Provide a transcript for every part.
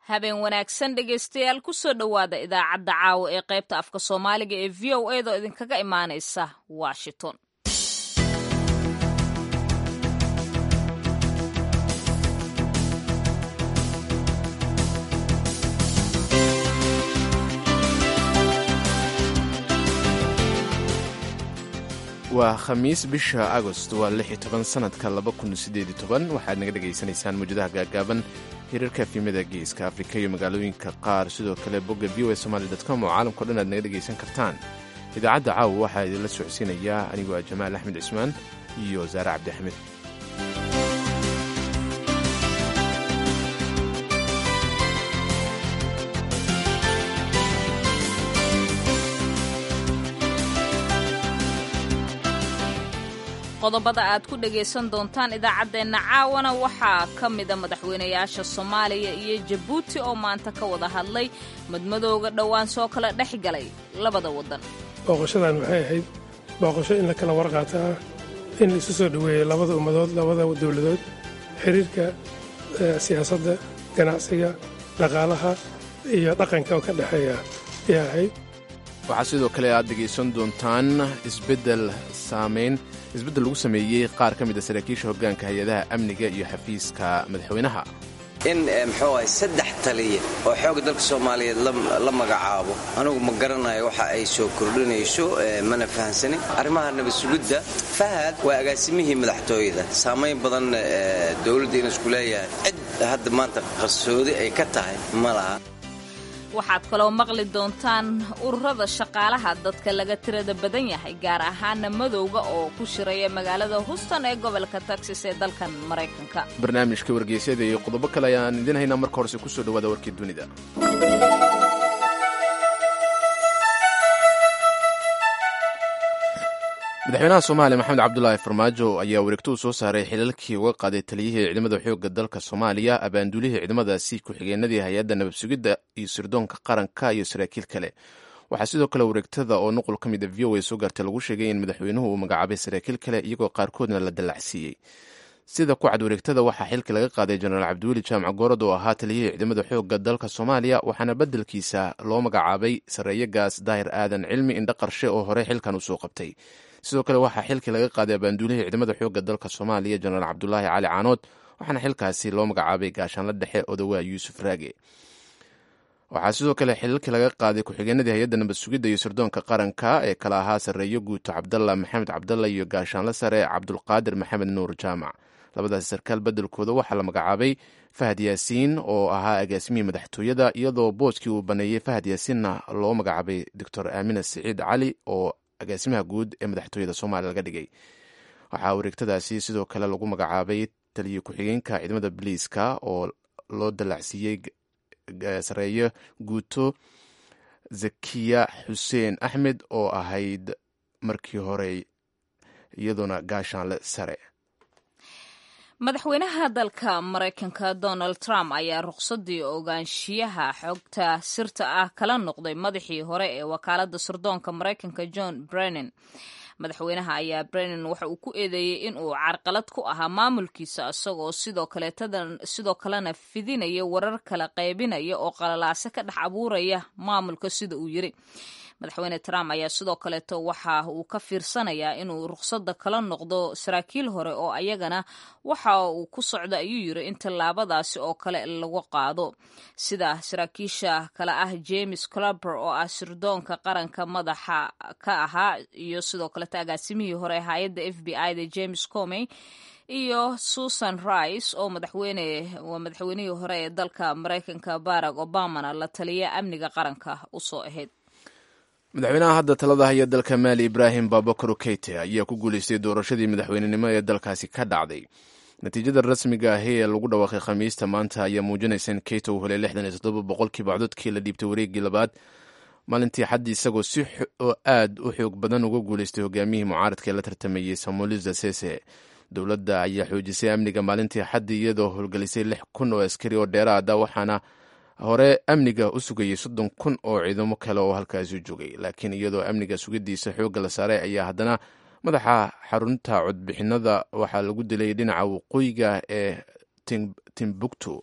habeen wanaagsan dhegaystayaal kusoo dhowaada idaacadda caawa ee qaybta afka soomaaliga ee v o edaoo idinkaga imaanaysa washington waa khamiis bisha agost waa lix iyo toban sanadka laba kun sideed iyo toban waxaad naga dhegaysanaysaan muwjadaha gaagaaban hirarka efimada geeska afrika iyo magaalooyinka qaar sidoo kale bogga v o a somaali com oo caalamkao dhan aad naga dhegaysan kartaan idaacadda caawa waxaa idinla socodsiinayaa anigoo ah jamaal axmed cismaan iyo saare cabdi axmed qodobada aad ku dhagaysan doontaan idaacaddeenna caawana waxaa ka mida madaxweynayaasha soomaaliya iyo jabuuti oo maanta ka wada hadlay madmadowga dhowaan soo kala dhex galay labada waddan booqashadan waxay ahayd booqasho in la kala warqaataa in la isu soo dhoweeyo labada ummadood labada dowladood xiriirka siyaasadda ganacsiga dhaqaalaha iyo dhaqanka oo ka dhexeeya ayaa ahayd waxaa sidoo kale aad dhegaysan doontaan isbeddel saamayn isbeddel lagu sameeyey qaar ka mida saraakiisha hoggaanka hay-adaha amniga iyo xafiiska madaxweynaha in muxuu ahay saddex taliya oo xoogga dalka soomaaliyeed la magacaabo anugu ma garanayo waxa ay soo kordhinayso mana fahansanin arrimaha nabadsugidda fahad waa agaasimihii madaxtooyada saamayn badan dowladda inuu isku leeyahay cid hadda maanta qarsoodi ay ka tahay ma laha waxaad kaloo maqli doontaan ururada shaqaalaha dadka laga tirada badan yahay gaar ahaana madowga oo ku shiraya magaalada houston ee gobolka texas ee dalkan maraykanka barnaamijka wargeysyada iyo qodobo kale ayaan idiin haynaa marka horese kusoo dhawaada warkii dunida madaxweynaha soomaaliya maxamed cabdulaahi farmaajo ayaa wareegto uu soo saaray xilalkii uga qaaday taliyihii ciidamada xoogga dalka soomaaliya abaanduulihii ciidamadaasi ku-xigeenadii hay-adda nabadsugidda iyo sirdoonka qaranka iyo saraakiil kale waxaa sidoo kale wareegtada oo nuqul ka mid a v o a soo gaartay lagu sheegay in madaxweynuhu uu magacaabay saraakiil kale iyagoo qaarkoodna la dallacsiiyey sida ku cad wareegtada waxaa xilka laga qaaday jenaraal cabdiweli jaamac goorad oo ahaa taliyihii ciidamada xoogga dalka soomaaliya waxaana beddelkiisa loo magacaabay sarreeye gaas daahir aadan cilmi indho qarshe oo hore xilkan usoo qabtay sidoo kale waxaa xilkii laga qaaday abaanduulihii ciidamada xoogga dalka soomaaliya jenaraal cabdulaahi cali caanood waxaana xilkaasi loo magacaabay gaashaanla dhexe odawaa yuusuf raage waxaa sidoo kale xilalkii laga qaaday ku-xigeenadii hay-adda nabad sugidda iyo sirdoonka qaranka ee kala ahaa sarreeyo guuto cabdalla maxamed cabdalla iyo gaashaanla sare cabdulqaadir maxamed nuur jaamac labadaasi sarkaal beddelkooda waxaa la magacaabay fahad yaasiin oo ahaa agaasimihii madaxtooyada iyadoo booskii uu baneeyey fahad yaasiinna loo magacaabay doctor aamina siciid cali oo agaasimaha guud ee madaxtooyada soomaaliya laga dhigay waxaa wareegtadaasi sidoo kale lagu magacaabay taliyo ku-xigeenka ciidamada biliiska oo loo dallacsiiyey sareeyo guuto zakiya xuseen axmed oo ahayd markii hore iyadoona gaashaanle sare madaxweynaha dalka maraykanka donald trump ayaa ruqsadii ogaanshiyaha xogta sirta ah kala noqday madaxii hore ee wakaaladda sirdoonka maraykanka john brennan madaxweynaha ayaa brennan waxa uu ku eedeeyey in uu carqalad ku ahaa maamulkiisa isagoo sidoo kaleetadan sidoo kalena fidinaya warar kala qaybinaya oo qalalaase ka dhex abuuraya maamulka sida uu yiri madaxweyne trump ayaa sidoo kaleeto waxa uu ka fiirsanayaa inuu ruqsadda kala noqdo saraakiil hore oo ayagana waxa uu ku socdo ayuu yiri in tallaabadaasi oo kale lagu qaado sida saraakiisha kale ah james clubber oo ah sirdoonka qaranka madaxa ka ahaa iyo sidoo kaleeto agaasimihii hore ee hay-adda f b i da james comey iyo susan rice oo madaxweyne waa madaxweynihii hore ee dalka maraykanka barack obamana la taliya amniga qaranka usoo ahayd madaxweynaha hadda talada haya dalka maali ibraahim babakar keite ayaa ku guuleystay doorashadii madaxweynenimo ee dalkaasi ka dhacday natiijada rasmiga ahi ee lagu dhawaaqay khamiista maanta ayaa muujinaysa in keite uu helay lixdan iyo toddoba boqolkiiba cododkii la dhiibtay wareeggii labaad maalintii xaddi isagoo si oo aad u xoog badan uga guuleystay hogaamiyihii mucaaradka ee la tartamayey samoliza sese dowladda ayaa xoojisay amniga maalintii xaddi iyadoo howlgelisay lix kun oo askari oo dheeraada waxaana hore amniga u sugayey soddon kun oo ciidamo kale oo halkaasi joogay laakiin iyadoo amniga sugidiisa xoogga la saaray ayaa haddana madaxa xarunta codbixinada waxaa lagu dilay dhinaca waqooyiga ee timbuktu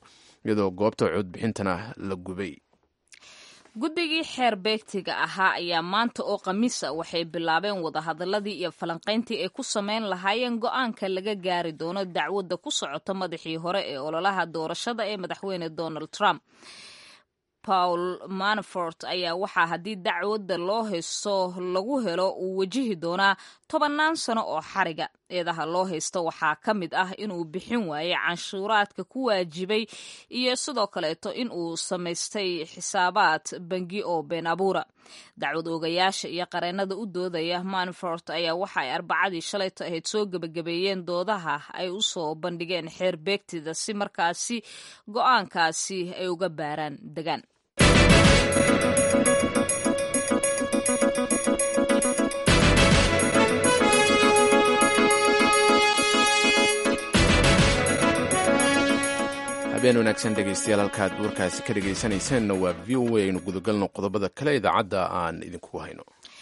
iyadoo goobta codbixintana la gubay guddigii xeer beegtiga ahaa ayaa maanta oo khamiisa waxay bilaabeen wadahadaladii iyo falanqayntii ay ku sameyn lahaayeen go-aanka laga gaari doono dacwadda ku socota madaxii hore ee ololaha doorashada ee madaxweyne donald trump paul manafort ayaa waxaa haddii dacwadda loo haysto lagu helo uu wajihi doonaa tobannaan sano oo xariga eedaha loo haysto waxaa ka mid ah inuu bixin waayey canshuuraadka ku waajibay iyo sidoo kaleeto in uu samaystay xisaabaad bangi oo been abuura dacwad oogayaasha iyo qareennada u doodaya manafort ayaa waxa ay arbacadii shalayta ahayd soo gebagabeeyeen doodaha ay u soo bandhigeen xeer beegtida si markaasi go-aankaasi ay uga baaraan degaan habeen wanaagsan dhegaystayaal halkaad warkaasi ka dhegaysanaysaanna waa v o a aynu gudagalno qodobada kale idaacadda aan idinkugu hayno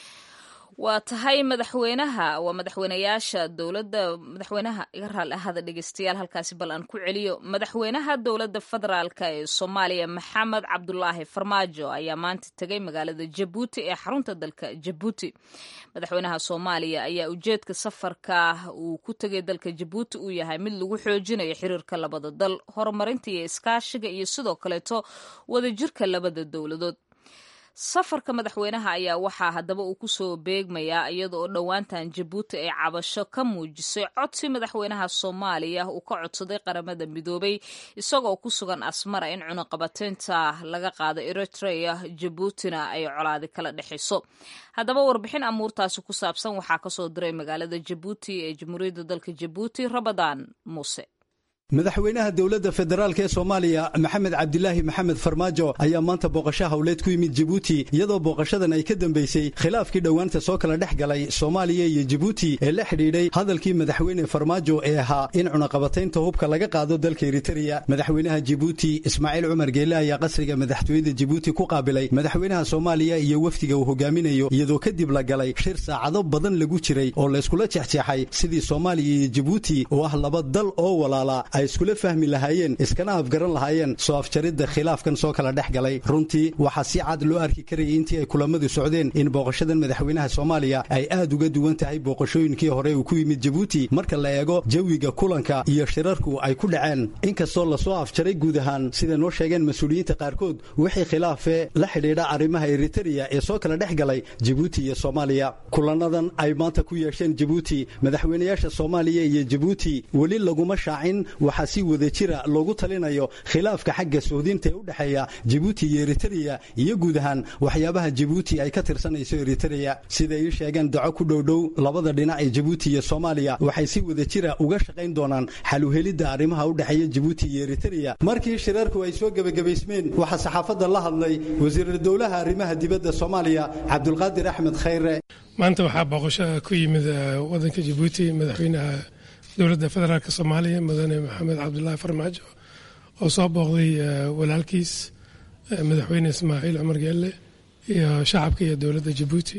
waa tahay madaxweynaha waa madaxweynayaasha dowladda madaxweynaha iga raali ahada dhegeystayaal halkaasi bal aan ku celiyo madaxweynaha dowladda federaalka ee soomaaliya maxamed cabdulaahi farmaajo ayaa maanta tegay magaalada jabuuti ee xarunta dalka jabuuti madaxweynaha soomaaliya ayaa ujeedka safarka uu ku tegay dalka jabuuti uu yahay mid lagu xoojinayo xiriirka labada dal horumarinta iyo iskaashiga iyo sidoo kaleeto wadajirka labada dowladood safarka madaxweynaha ayaa waxaa haddaba uu kusoo beegmayaa iyada oo dhowaantan jabuuti ay cabasho ka muujisay codsi madaxweynaha soomaaliya uu ka codsaday qaramada midoobay isagoo ku sugan asmara in cunuqabateynta laga qaado eritrea jabuutina ay colaadi kala dhexayso haddaba warbixin amuurtaasi ku saabsan waxaa kasoo diray magaalada jabuuti ee jamhuuriyadda dalka jabuuti rabadaan muuse madaxweynaha dowladda federaalk ee soomaaliya maxamed cabdilaahi maxamed farmaajo ayaa maanta booqasho howleed ku yimid jibuuti iyadoo booqashadan ay ka dambaysay khilaafkii dhowaanta soo kala dhex galay soomaaliya iyo jibuuti ee la xidhiidhay hadalkii madaxweyne farmaajo ee ahaa in cunaqabataynta hubka laga qaado dalka eritereya madaxweynaha jibuuti ismaaciil cumar geele ayaa qasriga madaxtooyada jibuuti ku qaabilay madaxweynaha soomaaliya iyo wafdiga uu hogaaminayo iyadoo kadib la galay shir saacado badan lagu jiray oo layskula jexjeexay sidii soomaaliya iyo jibuuti oo ah laba dal oo walaala ay iskula fahmi lahaayeen iskana afgaran lahaayeen soo afjaridda khilaafkan soo kala dhex galay runtii waxaa si cad loo arki karayay intii ay kulamadu socdeen in booqashadan madaxweynaha soomaaliya ay aad uga duwan tahay booqashooyinkii hore uu ku yimid jabuuti marka la eego jawiga kulanka iyo shirarku ay ku dhaceen inkastoo lasoo afjaray guud ahaan sida noo sheegeen mas-uuliyiinta qaarkood wixii khilaafee la xidhiidha arrimaha eritereya ee soo kala dhex galay jabuuti iyo soomaaliya kulanadan ay maanta ku yeesheen jabuuti madaxweynayaasha soomaaliya iyo jabuuti weli laguma shaacin waxaa si wada jira loogu talinayo khilaafka xagga sohdinta ee u dhexeeya jibuuti iyo eritereya iyo guud ahaan waxyaabaha jibuuti ay ka tirsanayso eritereya siday ii sheegeen daco ku dhowdhow labada dhinac ee jibuuti iyo soomaaliya waxay si wada jira uga shaqayn doonaan xaluhelidda arrimaha u dhexeeya jibuuti iyo eritereya markii shirarku ay soo gebagabaysmeen waxaa saxaafadda la hadlay wasiiru dowlaha arrimaha dibadda soomaaliya cabdulqaadir axmed khayre maanta waxaa booqasho ku yimid wadanka jibuuti madaxweynaha dowladda federaalk soomaaliya mudane maxamed cabdulaahi farmaajo oo soo booqday walaalkiis madaxweyne ismaaciil cumar geelle iyo shacabka iyo dowladda jabuuti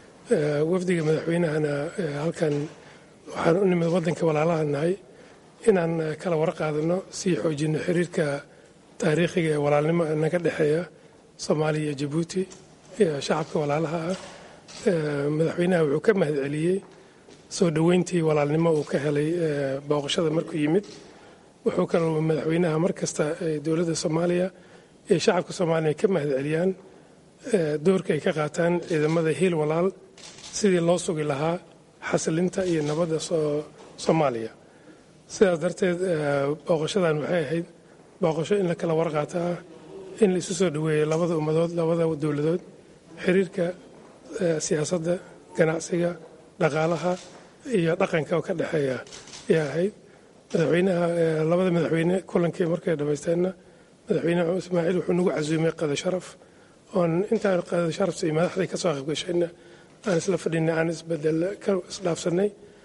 wafdiga madaxweynahana halkan waxaan u nimid wadanka walaalaha nahay inaan kala warqaadano sii xoojino xiriirka taariikhiga ee walaalnimo naga dhexeeya soomaaliya iyo jabuuti iyo shacabka walaalaha ah madaxweynaha wuxuu ka mahad celiyey soo dhoweyntii walaalnimo uu ka helay booqashada markuu yimid wuxuu kaloo madaxweynaha mar kasta dowladda soomaaliya iyo shacabka soomaaliya ka mahad celiyaan doorka ay ka qaataan ciidamada hiil walaal sidii loo sugi lahaa xasilinta iyo nabadda soomaaliya sidaas darteed booqashadan waxay ahayd booqasho in la kala warqaata ah in la isu soo dhoweeyo labada ummadood labada dowladood xiriirka siyaasadda ganacsiga dhaqaalaha iyo dhaqanka oo ka dhexeeya ayaa ahayd madaxweynaha labada madaxweyne kulankii markay dhammaysteenna madaxweyne ismaaciil wuxuu nagu casuumay qada sharaf oon intaan qada sharafta iyo madaxdii ka soo qaybgashayna aan isla fadhinay aan isbedel ka isdhaafsanay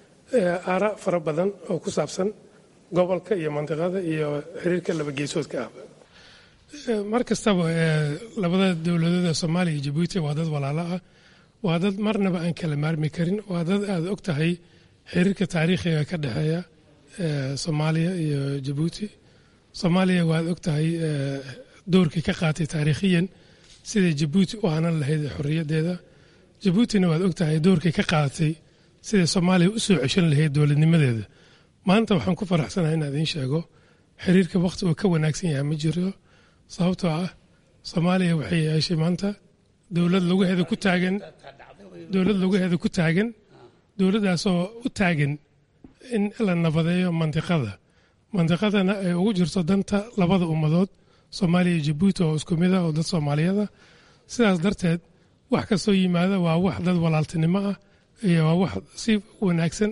aara fara badan oo ku saabsan gobolka iyo mantiqada iyo xiriirka laba geesoodka ah mar kastaba labada dowladood ee soomaaliya iyo jabuuti waa dad walaalo ah waa dad marnaba aan kala maarmi karin waa dad aad og tahay xiriirka taariikhiga ka dhexeeya soomaaliya iyo jabuuti soomaaliya waad og tahay doorkii ka qaatay taariikhiyan siday jabuuti u hanan lahayd xorriyaddeeda jabuutina waad og tahay doorkii ka qaadatay siday soomaaliya u soo ceshan lahayd dowladnimadeeda maanta waxaan ku faraxsanahay inaan idiin sheego xiriirka wakhti uu ka wanaagsan yahay ma jiro sababtoo ah soomaaliya waxay yeeshay maanta dowlad laguheeda ku taagan dowlad laguheeda ku taagan dowladdaasoo u taagan in la nabadeeyo mandiqada mandiqadana ay ugu jirto danta labada ummadood soomaaliya iyo jabuuti oo isku mid ah oo dad soomaaliyada sidaas darteed wax kastoo yimaada waa wax dad walaaltinimo ah iyo waa wax si wanaagsan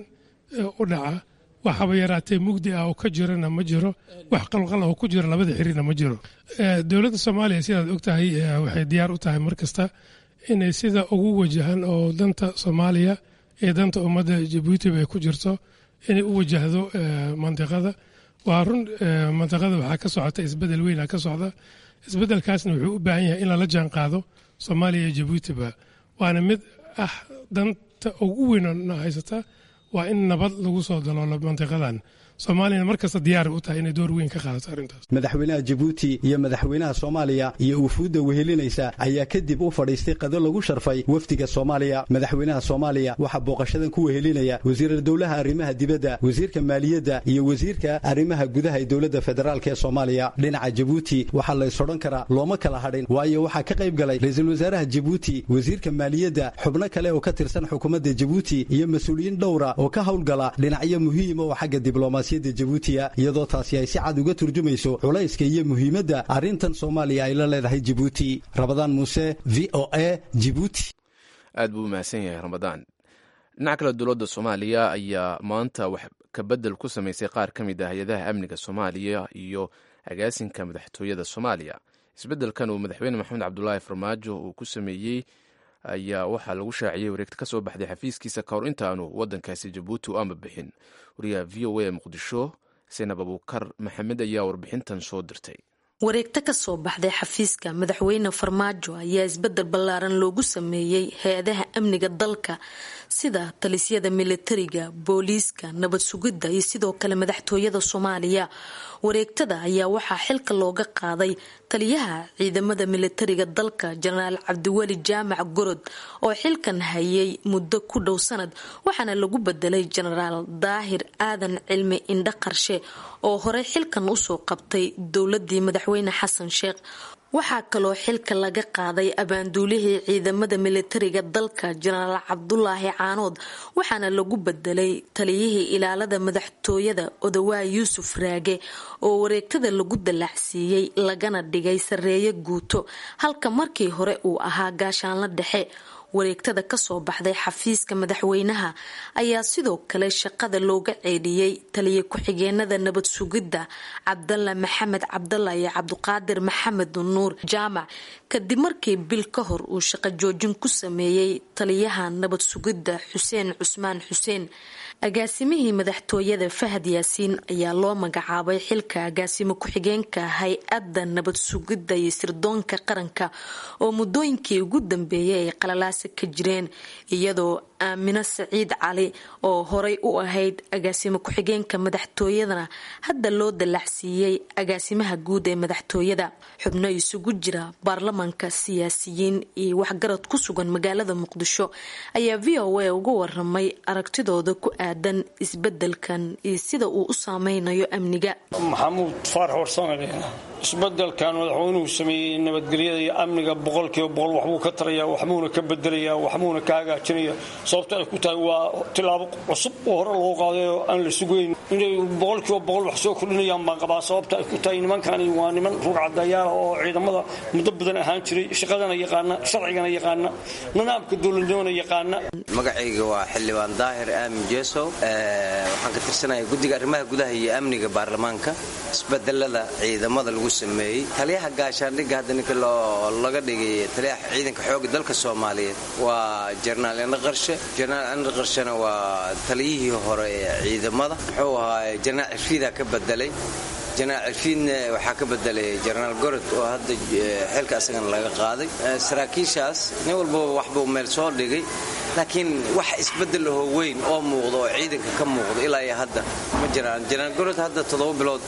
u dhaca waxaba yaraatee mugdi ah oo ka jirana ma jiro wax qalqal oo ku jira labada xiriirna ma jiro dowladda soomaaliya sidaad og tahay waxay diyaar u tahay mar kasta inay sida ugu wajahan oo danta soomaaliya iyo danta ummadda jabuutiba ay ku jirto inay u wajahdo mandiqada waa run mandiqada waxaa ka socota isbedel weyna ka socda isbedelkaasna wuxuu u baahan yahay in lala jaan qaado soomaaliya iyo jabuutiba waana mid ah danta ugu weynna haysata waa in nabad lagu soo daloolo mantiqadan soomaaliyana mar kasta diyaar u tahay inay door weyn ka qaadato arrintaas madaxweynaha jabuuti iyo madaxweynaha soomaaliya iyo wufuudda wehelinaysa ayaa kadib u fadhiistay qado lagu sharfay wafdiga soomaaliya madaxweynaha soomaaliya waxaa booqashadan ku wehelinaya wasiirar dowlaha arrimaha dibadda wasiirka maaliyadda iyo wasiirka arrimaha gudaha ee dowladda federaalk ee soomaaliya dhinaca jabuuti waxaa la ysodhan karaa looma kala hadhin waayo waxaa ka qayb galay ra-iisul wasaaraha jabuuti wasiirka maaliyadda xubno kale oo ka tirsan xukuumadda jabuuti iyo mas-uuliyiin dhowra oo ka howlgala dhinacyo muhiima oo xagga diblomaasi jabuutiya iyadoo taasi ay si cad uga turjumayso culayska iyo muhiimadda arrintan soomaaliya ay la leedahay jabuuti rabadaan muuse v o a jibuuti aad buu umahadsan yahay ramadaan dhinaca kale dowladda soomaaliya ayaa maanta wax kabedel ku samaysay qaar ka mid ah hay-adaha amniga soomaaliya iyo agaasinka madaxtooyada soomaaliya isbeddelkan uu madaxweyne maxamed cabdulaahi farmaajo uu ku sameeyey ayaa waxaa lagu shaaciyey wareegta ka soo baxday xafiiskiisa ka hor intaanu waddankaasi jabuuti u ama bixin wariyaha v o a muqdisho senab abuukar maxamed ayaa warbixintan soo dirtay wareegto ka soo baxday xafiiska madaxweyne farmaajo ayaa isbedel ballaaran loogu sameeyey hay-adaha amniga dalka sida talisyada militariga booliiska nabad sugidda iyo sidoo kale madaxtooyada soomaaliya wareegtada ayaa waxaa xilka looga qaaday taliyaha ciidamada militariga dalka jenaraal cabdiweli jaamac gorod oo xilkan hayay muddo ku dhow sanad waxaana lagu bedelay jenaraal daahir aadan cilmi indho qarshe oo horey xilkan usoo qabtay dowladii madaxweyne xasan sheekh waxaa kaloo xilka laga qaaday abaanduulihii ciidamada militariga dalka jenaraal cabdulaahi caanood waxaana lagu bedelay taliyihii ilaalada madaxtooyada odawaa yuusuf raage oo wareegtada lagu dallacsiiyey lagana dhigay sareeye guuto halka markii hore uu ahaa gaashaanla dhexe wareegtada kasoo baxday xafiiska madaxweynaha ayaa sidoo kale shaqada looga ceedhiyey taliya ku-xigeenada nabad sugidda cabdalla maxamed cabdalla iyo cabdiqaadir maxamed nuur jaamac kadib markii bil ka hor uu shaqo joojin ku sameeyey taliyaha nabad sugidda xuseen cusmaan xuseen agaasimihii madaxtooyada fahad yaasiin ayaa loo magacaabay xilka agaasimo ku-xigeenka hay-adda nabad sugidda iyo sirdoonka qaranka oo muddooyinkii ugu dambeeyay ay qalalaasa ka jireen iyadoo aamino saciid cali oo horay u ahayd agaasimo ku-xigeenka madaxtooyadana hadda loo dallacsiiyey agaasimaha guud ee madaxtooyada xubno isugu jira baarlamanka siyaasiyiin iyo waxgarad ku sugan magaalada muqdisho ayaa v o a uga waramay aragtidooda ku aadan isbedelkan iyo sida uu u saameynayo amniga maxamuud faarax warsanale isbedelkan madaxweynuhu sameeyey nabadgelyada iyo amniga boqolkiiba boqol waxbuu ka taraya waxbuuna ka bedelaya waxbuuna ka hagaajinaya sababto ay ku tahay waa tilaabo cusub oo hore loo qaaday oo aan la sugeyn inay boqolkiiba boqol wax soo kordhinayaan baan qabaa sababta ay ku tahay nimankani waa niman rugcadayaala oo ciidamada muddo badan ahaan jiray shaqadana yaqaana sharcigana yaqaana nidaamka dowladnimona yaqaana magacayga waa xildhibaan daahir aamin jeesow waxaan ka tirsanaya guddiga arrimaha gudaha iyo amniga baarlamaanka isbedelada ciidamada lagu sameeyey taliyaha gaashaandhigga hadda ninka laga dhigay taliyaha ciidanka xooga dalka soomaaliyeed waa jenaraal indho qarshe jenaraal indho qarshena waa taliyihii hore ee ciidamada muxuu ahaa jenaraal cirfiida ka bedelay jenaraal cirfiidna waxaa ka bedelay jenaraal gorod oo hadda xilka asagana laga qaaday saraakiishaas nin walbaba waxbuu meel soo dhigay laakiin wax isbedel ahoo weyn oo muuqda oo ciidanka ka muuqda ilaa iyo hadda ma jiraan jenaraal gorod hadda toddoba bilood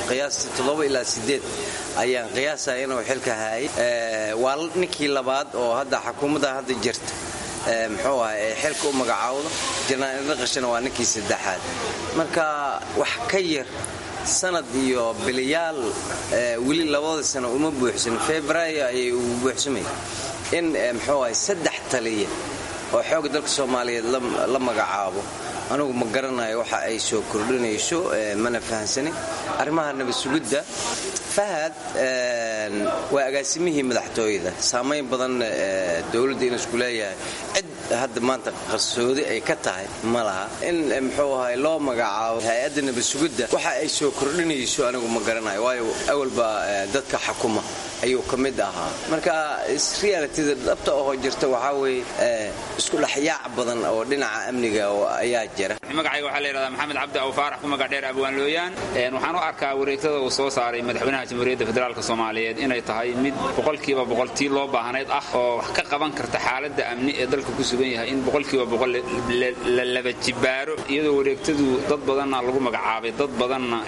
qiyaastii toddoba ilaa sideed ayaan qiyaasaya inuu xilka haayay waa ninkii labaad oo hadda xukuumadda hadda jirta muxuu aha ee xilka u magacaawdo janaan idinqashana waa ninkii saddexaad marka wax ka yar sanad iyo biliyaal weli labada sano uma buuxsan februaayo ayay ugu buuxsamay in muxuu ahay saddex taliya oo xoogga dalka soomaaliyeed la magacaabo anugu ma garanayo waxa ay soo kordhinayso mana fahansanin arrimaha nabasugidda fahad waa agaasimihii madaxtooyada saamayn badan dowladda inuu isku leeyahay cid hadda maanta qarsoodi ay ka tahay ma laha in muxuu ahay loo magacaabo hay-adda nabasugidda waxa ay soo kordhinayso anigu ma garanayo waayo awalba dadka xakuma ayuu ka mid ahaa marka realitida dhabta oo jirta waxaa weeye isku dhexyaac badan oo dhinaca amniga ayaa jira magacayga waxaa la yidhahdaa maxamed cabdi awfaarax ku magac dheer abwaan looyaan waxaan u arkaa wareegtada uu soo saaray madaxweynaha jamhuuriyadda federaalk soomaaliyeed inay tahay mid boqolkiiba boqoltii loo baahnayd ah oo wax ka qaban karta xaaladda amni ee dalka ku sugan yahay in boqolkiiba boqol la laba jibaaro iyadoo wareegtadu dad badanna lagu magacaabay dad badanna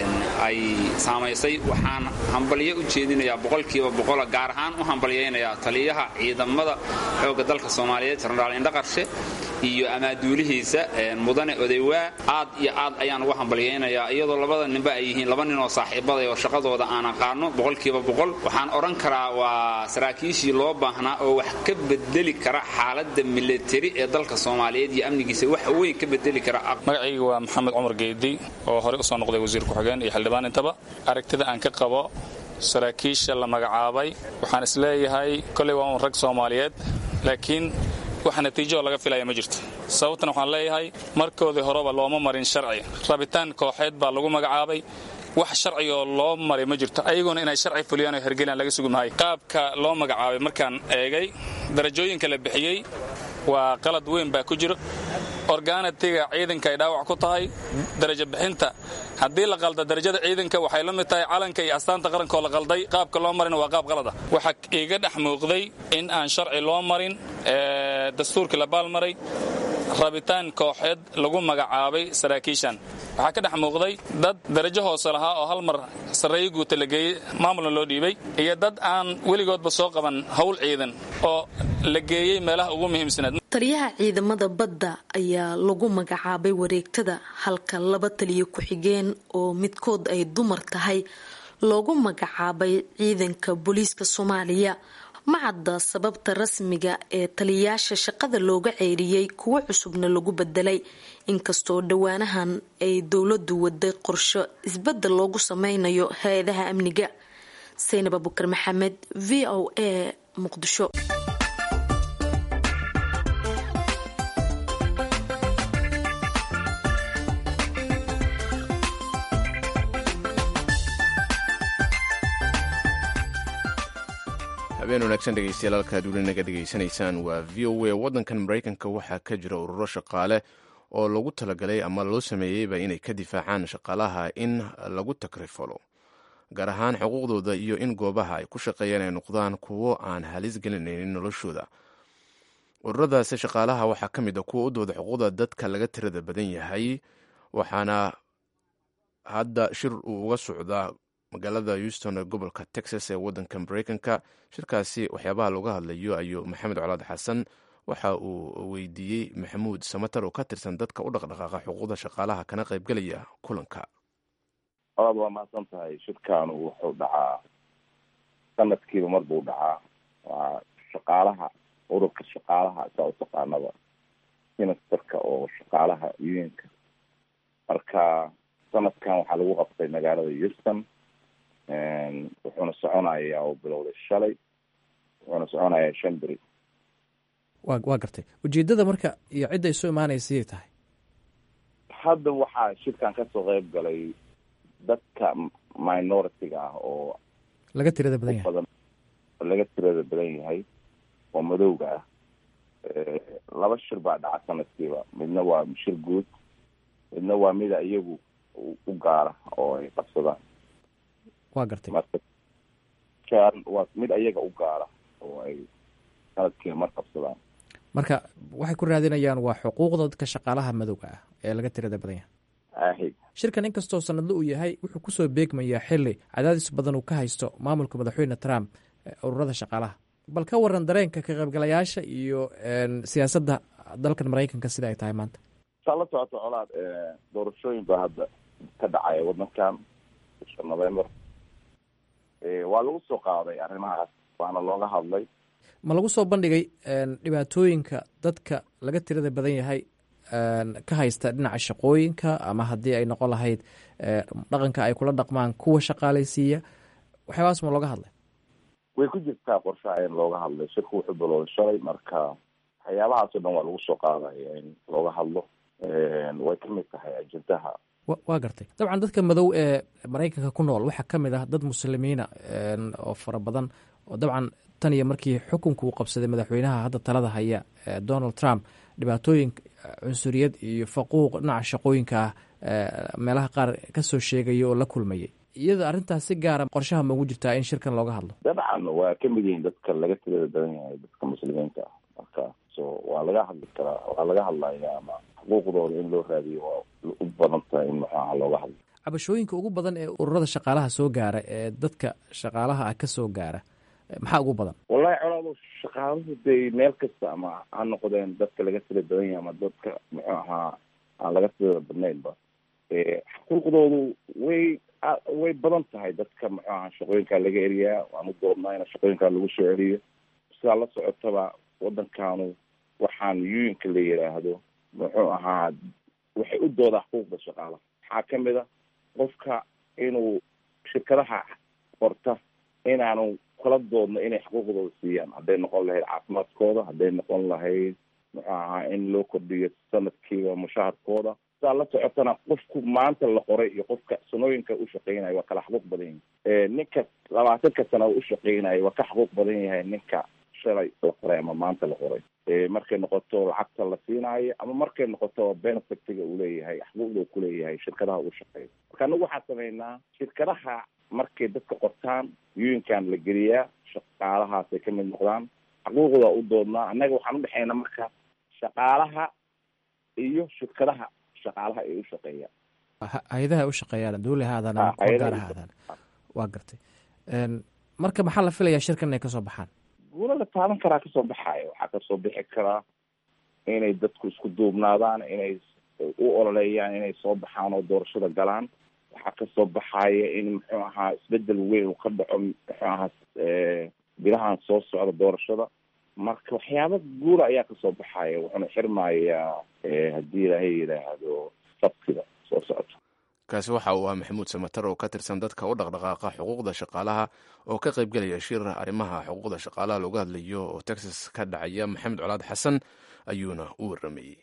ay saamaysay waxaan hambalyo u jeedinayaa boqolkiiba boqola gaar ahaan u hambalyaynayaa taliyaha ciidamada xoogga dalka soomaaliyeed jenaraal indhaqarshe iyo amaaduulihiisa mudane odaywaa aad iyo aad ayaan uga hambalyaynayaa iyadoo labada ninba ay yihiin laba nin oo saaxiibaday oo shaqadooda aan aqaano boqolkiiba boqol waxaan odhan karaa waa saraakiishii loo baahnaa oo wax ka bedeli kara xaaladda milateri ee dalka soomaaliyeed iyo amnigiisa wax weyn ka bedeli kara magacayga waa maxamed cumar geedi oo horey usoo noqday wasiir ku-xigeen iyo xildhibaan intaba aragtida aan ka qabo saraakiisha la magacaabay waxaan isleeyahay koley waa un rag soomaaliyeed laakiin wax natiijo oo laga filaya ma jirto sababtan waxaan leeyahay markoodii horeba looma marin sharci rabitaan kooxeed baa lagu magacaabay wax sharci oo loo maray ma jirto ayaguna inay sharci fuliyaan oo hergelaan laga sugi maayo qaabka loo magacaabay markaan eegay darajooyinka la bixiyey waa qalad weyn baa ku jiro orgaanatiga ciidanka ay dhaawac ku tahay darajo bixinta haddii la qalda darajada ciidanka waxay la mid tahay calanka iyo astaanta qarankaoo la qalday qaabka loo marina waa qaab qalada waxaa iiga dhex muuqday in aan sharci loo marin dastuurkii la baalmaray rabitaan kooxeed lagu magacaabay saraakiishan waxaa ka dhex muuqday dad darajo hoose lahaa oo hal mar sarreeyo guuta la geeyey maamulna loo dhiibay iyo dad aan weligoodba soo qaban howl ciidan oo la geeyey meelaha ugu muhiimsanaed taliyaha ciidamada badda ayaa lagu magacaabay wareegtada halka laba taliyo ku-xigeen oo midkood ay dumar tahay loogu magacaabay ciidanka booliiska soomaaliya ma cadda sababta rasmiga ee taliyayaasha shaqada looga ceyriyey kuwo cusubna lagu bedelay inkastoo dhowaanahan ay dowladu waday qorsho isbedel loogu sameynayo hay-adaha amniga saynab abukar maxamed v o a muqdisho habeen wanaagsan dhegeystayaal halkaad weli naga dhegaysanaysaan waa v o a waddankan maraykanka waxaa ka jira ururo shaqaale oo lagu talagalay ama loo sameeyeyba inay ka difaacaan shaqaalaha in lagu takrifalo gaar ahaan xuquuqdooda iyo in goobaha ay ku shaqeeyaan ay noqdaan kuwo aan halis gelinaynin noloshooda ururadaasi shaqaalaha waxaa ka mid a kuwa u dooda xuquuqda dadka laga tirada badan yahay waxaana hadda shir uu uga socdaa magaalada houston ee gobolka texas ee waddanka maraykanka shirkaasi waxyaabaha looga hadlayo ayuu maxamed colaad xasan waxa uu weydiiyey maxamuud samatar oo ka tirsan dadka u dhaqdhaqaaqa xuquuqda shaqaalaha kana qaybgelaya kulanka aad waa mahadsan tahay shirkaanu wuxuu dhacaa sanadkiiba mar buu dhacaa waa shaqaalaha ururka shaqaalaha saa u taqaanaba ministarka oo shaqaalaha unionka marka sanadkan waxaa lagu qabtay magaalada houston wuxuuna soconayaa oo bilowday shalay wuxuuna soconayaa shan beri wa waa gartay ujeedada marka iyo cidda isu imaanaysa siyay tahay hadda waxaa shirkan kasoo qeyb galay dadka minority-ga ah oo laga tirada badan yahay badan laga tirada badan yahay oo madowga ah laba shir baa dhaca sanadkiiba midna waa shir guud midna waa mida iyagu u gaara oo ay qabsadaan waa gartay marka waa mid ayaga u gaara oo ay sanadkiiba mar qabsadaan marka waxay ku raadinayaan waa xuquuqda dadka shaqaalaha madowga ah ee laga tirada badan yahay ahi shirkan inkastoo sanadle uu yahay wuxuu kusoo beegmayaa xili cadaadis badan uu ka haysto maamulka madaxweyne trump ururada shaqaalaha bal ka waran dareenka ka qaybgalayaasha iyo siyaasadda dalkan maraykanka sida ay tahay maanta saa la socoto colaad doorashooyin baa hadda ka dhacaya wadankan bisha november waa lagu soo qaaday arrimahaas waana looga hadlay ma lagu soo bandhigay dhibaatooyinka dadka laga tirada badan yahay ka haysta dhinaca shaqooyinka ama haddii ay noqon lahayd dhaqanka ay kula dhaqmaan kuwa shaqaalaysiiya waxyaabaas ma looga hadlay way ku jirtaa qorshaha in looga hadlay shirku wuxuu bilowday shalay marka waxyaabahaasoo dhan waa lagu soo qaadaya in looga hadlo way ka mid tahay ajendaha waa gartay dabcan dadka madow ee maraykanka ku nool waxaa ka mid ah dad muslimiina oo fara badan oo dabcan tan iyo markii xukunka uu qabsaday madaxweynaha hadda talada haya donald trump dhibaatooyin cunsuriyad iyo faquuq dhinaca shaqooyinka ah meelaha qaar kasoo sheegaya oo la kulmayay iyada arrintaas si gaara qorshaha ma ugu jirtaa in shirkan looga hadlo dabcan waa ka mid yihiin dadka laga tirada badan yahay dadka muslimiinta ah marka so waa laga hadli karaa waa laga hadlaya ama xuquuqdooda in loo raadiyo waa u badan tahay in maxaaha looga hadlo cabashooyinka ugu badan ee ururada shaqaalaha soo gaara ee dadka shaqaalaha ah ka soo gaara maxaa ugu badan wallahi colaado shaqaaluhu day meel kasta ama ha noqdeen dadka laga tira badan yahay ama dadka muxuu ahaa aan laga tirada badnaynba xuquuqdoodu way way badan tahay dadka muxuu ahaa shaqooyinkaa laga eriyaa waan u doodnaa in shaqooyinkaa lagu soo celiyo sidaa la socotaba waddankaanu waxaan yuinka la yidhaahdo muxuu ahaa waxay u doodaa xuquuqda shaqaalaha waxaa kamid a qofka inuu shirkadaha qorta inaanu kala doodno inay xuquuqdooda siiyaan hadday noqon lahayd caafimaadkooda hadday noqon lahayd muxuu ahaa in loo kordhiyo sanadkiiba mushaharkooda sidaa la socotana qofku maanta la qoray iyo qofka sanooyinka u shaqeynayo waa kala xuquuq badan yahay ninka labaatanka sana u shaqeynayo waa ka xuquuq badan yahay ninka shalay la qoray ama maanta la qoray markay noqoto lacagta la siinaayo ama markay noqoto benefitiga uu leeyahay xuquuqda uu kuleeyahay shirkadaha uu shaqeeyo marka anagu waxaa sameynaa shirkadaha markay dadka qortaan yuinkan la geliyaa shaqaalahaasay ka mid noqdaan xuquuqda u doodnaa annaga waxaan udhexeynaa marka shaqaalaha iyo shirkadaha shaqaalaha ay u shaqeeyaan hay-adaha u shaqeeyaan dowli haadaan ama kuwa gaar haadaan waa gartay marka maxaa la filayaa shirkan inay kasoo baxaan guula la taaban karaa kasoo baxaayo waxaa kasoo bixi karaa inay dadku isku duubnaadaan inay u ololeeyaan inay soo baxaan oo doorashada galaan waxaa kasoo baxaya in muxuu ahaa isbedel weyn uu ka dhaco muxuu ahaa bilahan soo socda doorashada marka waxyaaba guula ayaa kasoo baxaya wuxuuna xirmayaa haddii ilaahay yidhaahdo sabtida soo socota kaasi waxa uu ah maxamuud samatar oo ka tirsan dadka u dhaqdhaqaaqa xuquuqda shaqaalaha oo ka qaybgelaya shir arrimaha xuquuqda shaqaalaha looga hadlayo oo texas ka dhacaya maxamed colaad xasan ayuuna u waramayey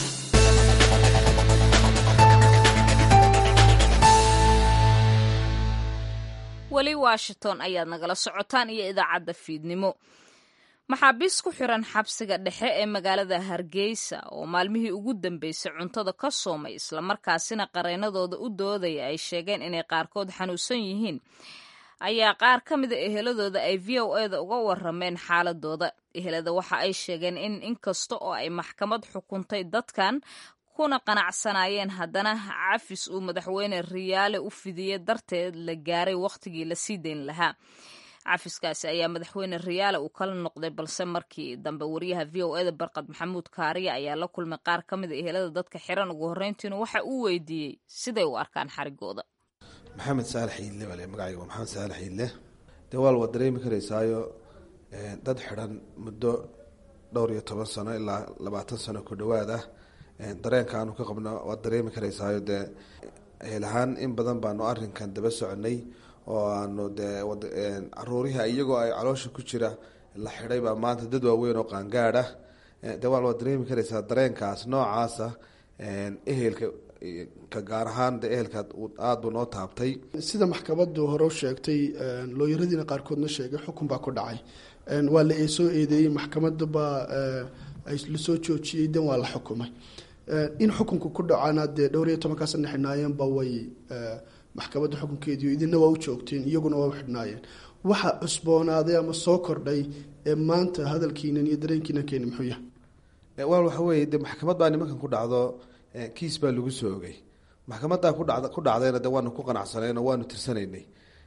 weli washington ayaad nagala socotaan iyo idaacadda fiidnimo maxaabiis ku xiran xabsiga dhexe ee magaalada hargeysa oo maalmihii ugu dambeysay cuntada ka soomay islamarkaasina qareennadooda u doodaya ay sheegeen inay qaarkood xanuunsan yihiin ayaa qaar ka mida eheladooda ay v o eda uga warameen xaaladooda ehelada waxa ay sheegeen in inkasta oo ay maxkamad xukuntay dadkan kuna qanacsanaayeen haddana cafis uu madaxweyne riyaale u fidiyey darteed la gaaray wakhtigii la sii dayn lahaa cafiskaasi ayaa madaxweyne riyaale uu kala noqday balse markii dambe wariyaha v o eda barqad maxamuud kaariya ayaa la kulmay qaar ka mid a ehelada dadka xiran ugu horreyntiina waxa uu weydiiyey siday u arkaan xarigooda maxamed saalax iidle bale magacayga waa maxamed saalax iidle dee waal waad dareemi karaysaayo dad xidhan muddo dhowr iyo toban sano ilaa labaatan sano ku dhowaad ah dareenka aanu ka qabno waad dareemi karaysaayo dee eelahaan in badan baanu arinkan daba soconay oo aanu dee caruurihii iyagoo ay caloosha ku jira la xidhay baa maanta dad waaweyn oo qaangaad ah de waal waad dareemi karaysaa dareenkaas noocaasa ehelka ka gaar ahaan de ehelka aada buu noo taabtay sida maxkamadu hore u sheegtay looyaradiina qaarkoodna sheegay xukun baa ku dhacay waa la soo eedeeyey maxkamada baa lasoo joojiyey dan waa la xukumay in xukunka ku dhacana dee dhowr iyo tobankaa sana xidhnaayeenba way maxkamadda xukunkeediio idina waa u joogteen iyaguna waa u xidhnaayeen waxa cusboonaaday ama soo kordhay ee maanta hadalkiinan iyo dareenkiinan keeni muxuu yahay waal waxa weye de maxkamad baa nimankan ku dhacdo kiis baa lagu soo ogay maxkamaddaa ku dhacdayna de waanu ku qanacsaneen oo waanu tirsanaynay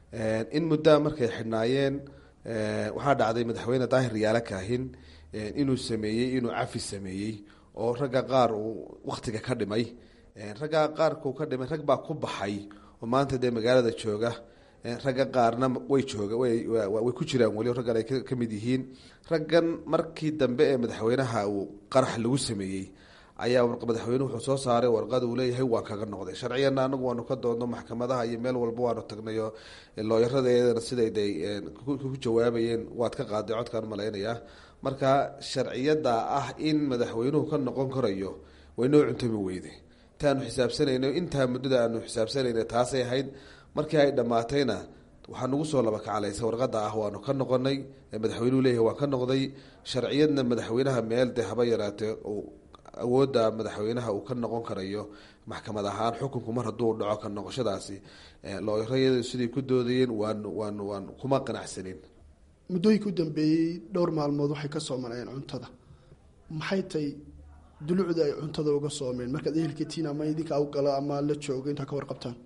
in muddaa markay xidhnaayeen waxaa dhacday madaxweyne daahir riyaale kaahin inuu sameeyey inuu cafi sameeyey oo ragga qaar uu waktiga ka dhimay ragga qaarkuu ka dhimay rag baa ku baxay oo maanta dee magaalada jooga ragga qaarna way jooga way ku jiraan weli raggan ay ka mid yihiin raggan markii dambe ee madaxweynaha uu qarax lagu sameeyey ayaa madaxweynuhu wuxuu soo saaray warqad uu leeyahay waan kaga noqday sharciyanna anagu waanu ka doodno maxkamadaha iyo meel walba waanu tagnayo looyaradeedana siday de ku jawaabayeen waad ka qaaday codkaan malaynayaa marka sharciyada ah in madaxweynuhu ka noqon karayo waynoo cuntami weyde intaanu xisaabsanayno intaa muddada aanu xisaabsanayna taasay ahayd markii ay dhammaatayna waxaa nagu soo laba kacalaysa warqada ah waanu ka noqonay madaxweynuhu leeyahay waan ka noqday sharciyadna madaxweynaha meel de haba yaraatee awoodda madaxweynaha uu ka noqon karayo maxkamad ahaan xukunku mar hadduu dhaco ka noqoshadaasi looyarayadu siday ku doodayeen waan waan waan kuma qanacsanin muddooyinka u dambeeyey dhowr maalmood waxay ka soomanayeen cuntada maxay tay dulucda ay cuntada uga soomeen markaad ehelkatiin ama idinka u galo ama la joogo intaa ka warqabtaan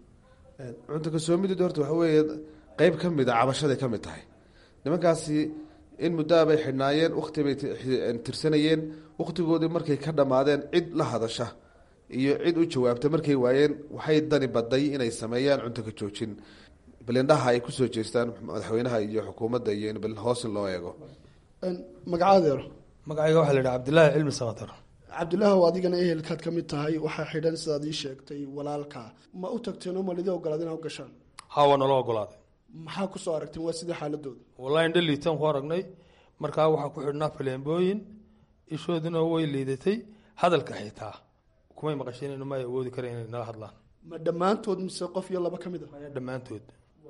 cunto kasoomideed horta waxa weeye qeyb ka mid a cabashaday ka mid tahay nimankaasi in muddaa bay xidhnaayeen wakti bay tirsanayeen wakhtigoodii markay ka dhammaadeen cid la hadasha iyo cid u jawaabta markay waayeen waxay dani baday inay sameeyaan cunto ka joojin balindhaha ay kusoo jeestaan madaxweynaha iyo xukuumadda iyo in balin hoos loo eego magacaadeero magacayga waxaa la yidhaha cabdillaahi cilmi samatar cabdilaahow adigana ehelkaad ka mid tahay waxaa xidhan sidaad ii sheegtay walaalka ma u tagteen oo malidi ogolaad inaa u gashaan haa waa nala ogolaaday maxaa kusoo aragteen waa sidii xaaladooda wallahi indha liitaan ku aragnay markaa waxaa ku xidhnaa faleembooyin ishooduna way liidatay hadalka xitaa kumay maqasheen ma ay awoodi kara inay nala hadlaan ma dhammaantood mise qof iyo laba ka mid a dhammaantood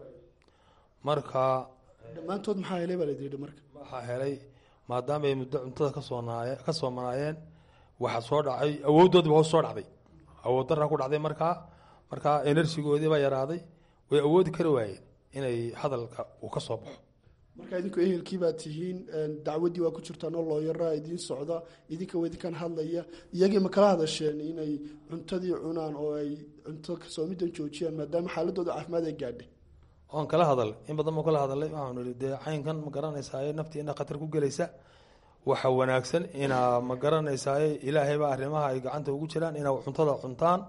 marka dhammaantood maxaa helay baa layidhi marka waxaa helay maadaama ay muddo cuntada kasoonaay ka soomanaayeen waxaa soo dhacay awooddoodiiba hoos soo dhacday awood daraa ku dhacday markaa markaa enerjigoodii baa yaraaday way awoodi kari waayeen inay hadalka uu ka soo baxo marka idinku ehelkii baad tihiin dacwaddii waa ku jirtaan oo looyaraa idiin socda idinka idinkan hadlaya iyagii ma kala hadasheen inay cuntadii cunaan oo ay cunto kasoomidan joojiyaan maadaama xaaladooda caafimaad ay gaadhay waan kala hadalay in badan baan kala hadalay waxaanu ihi dee caynkan ma garanaysaaye naftii inaa khatar ku gelaysa waxa wanaagsan inaa ma garanaysaaye ilaahay baa arrimaha ay gacanta ugu jiraan inaa cuntada cuntaan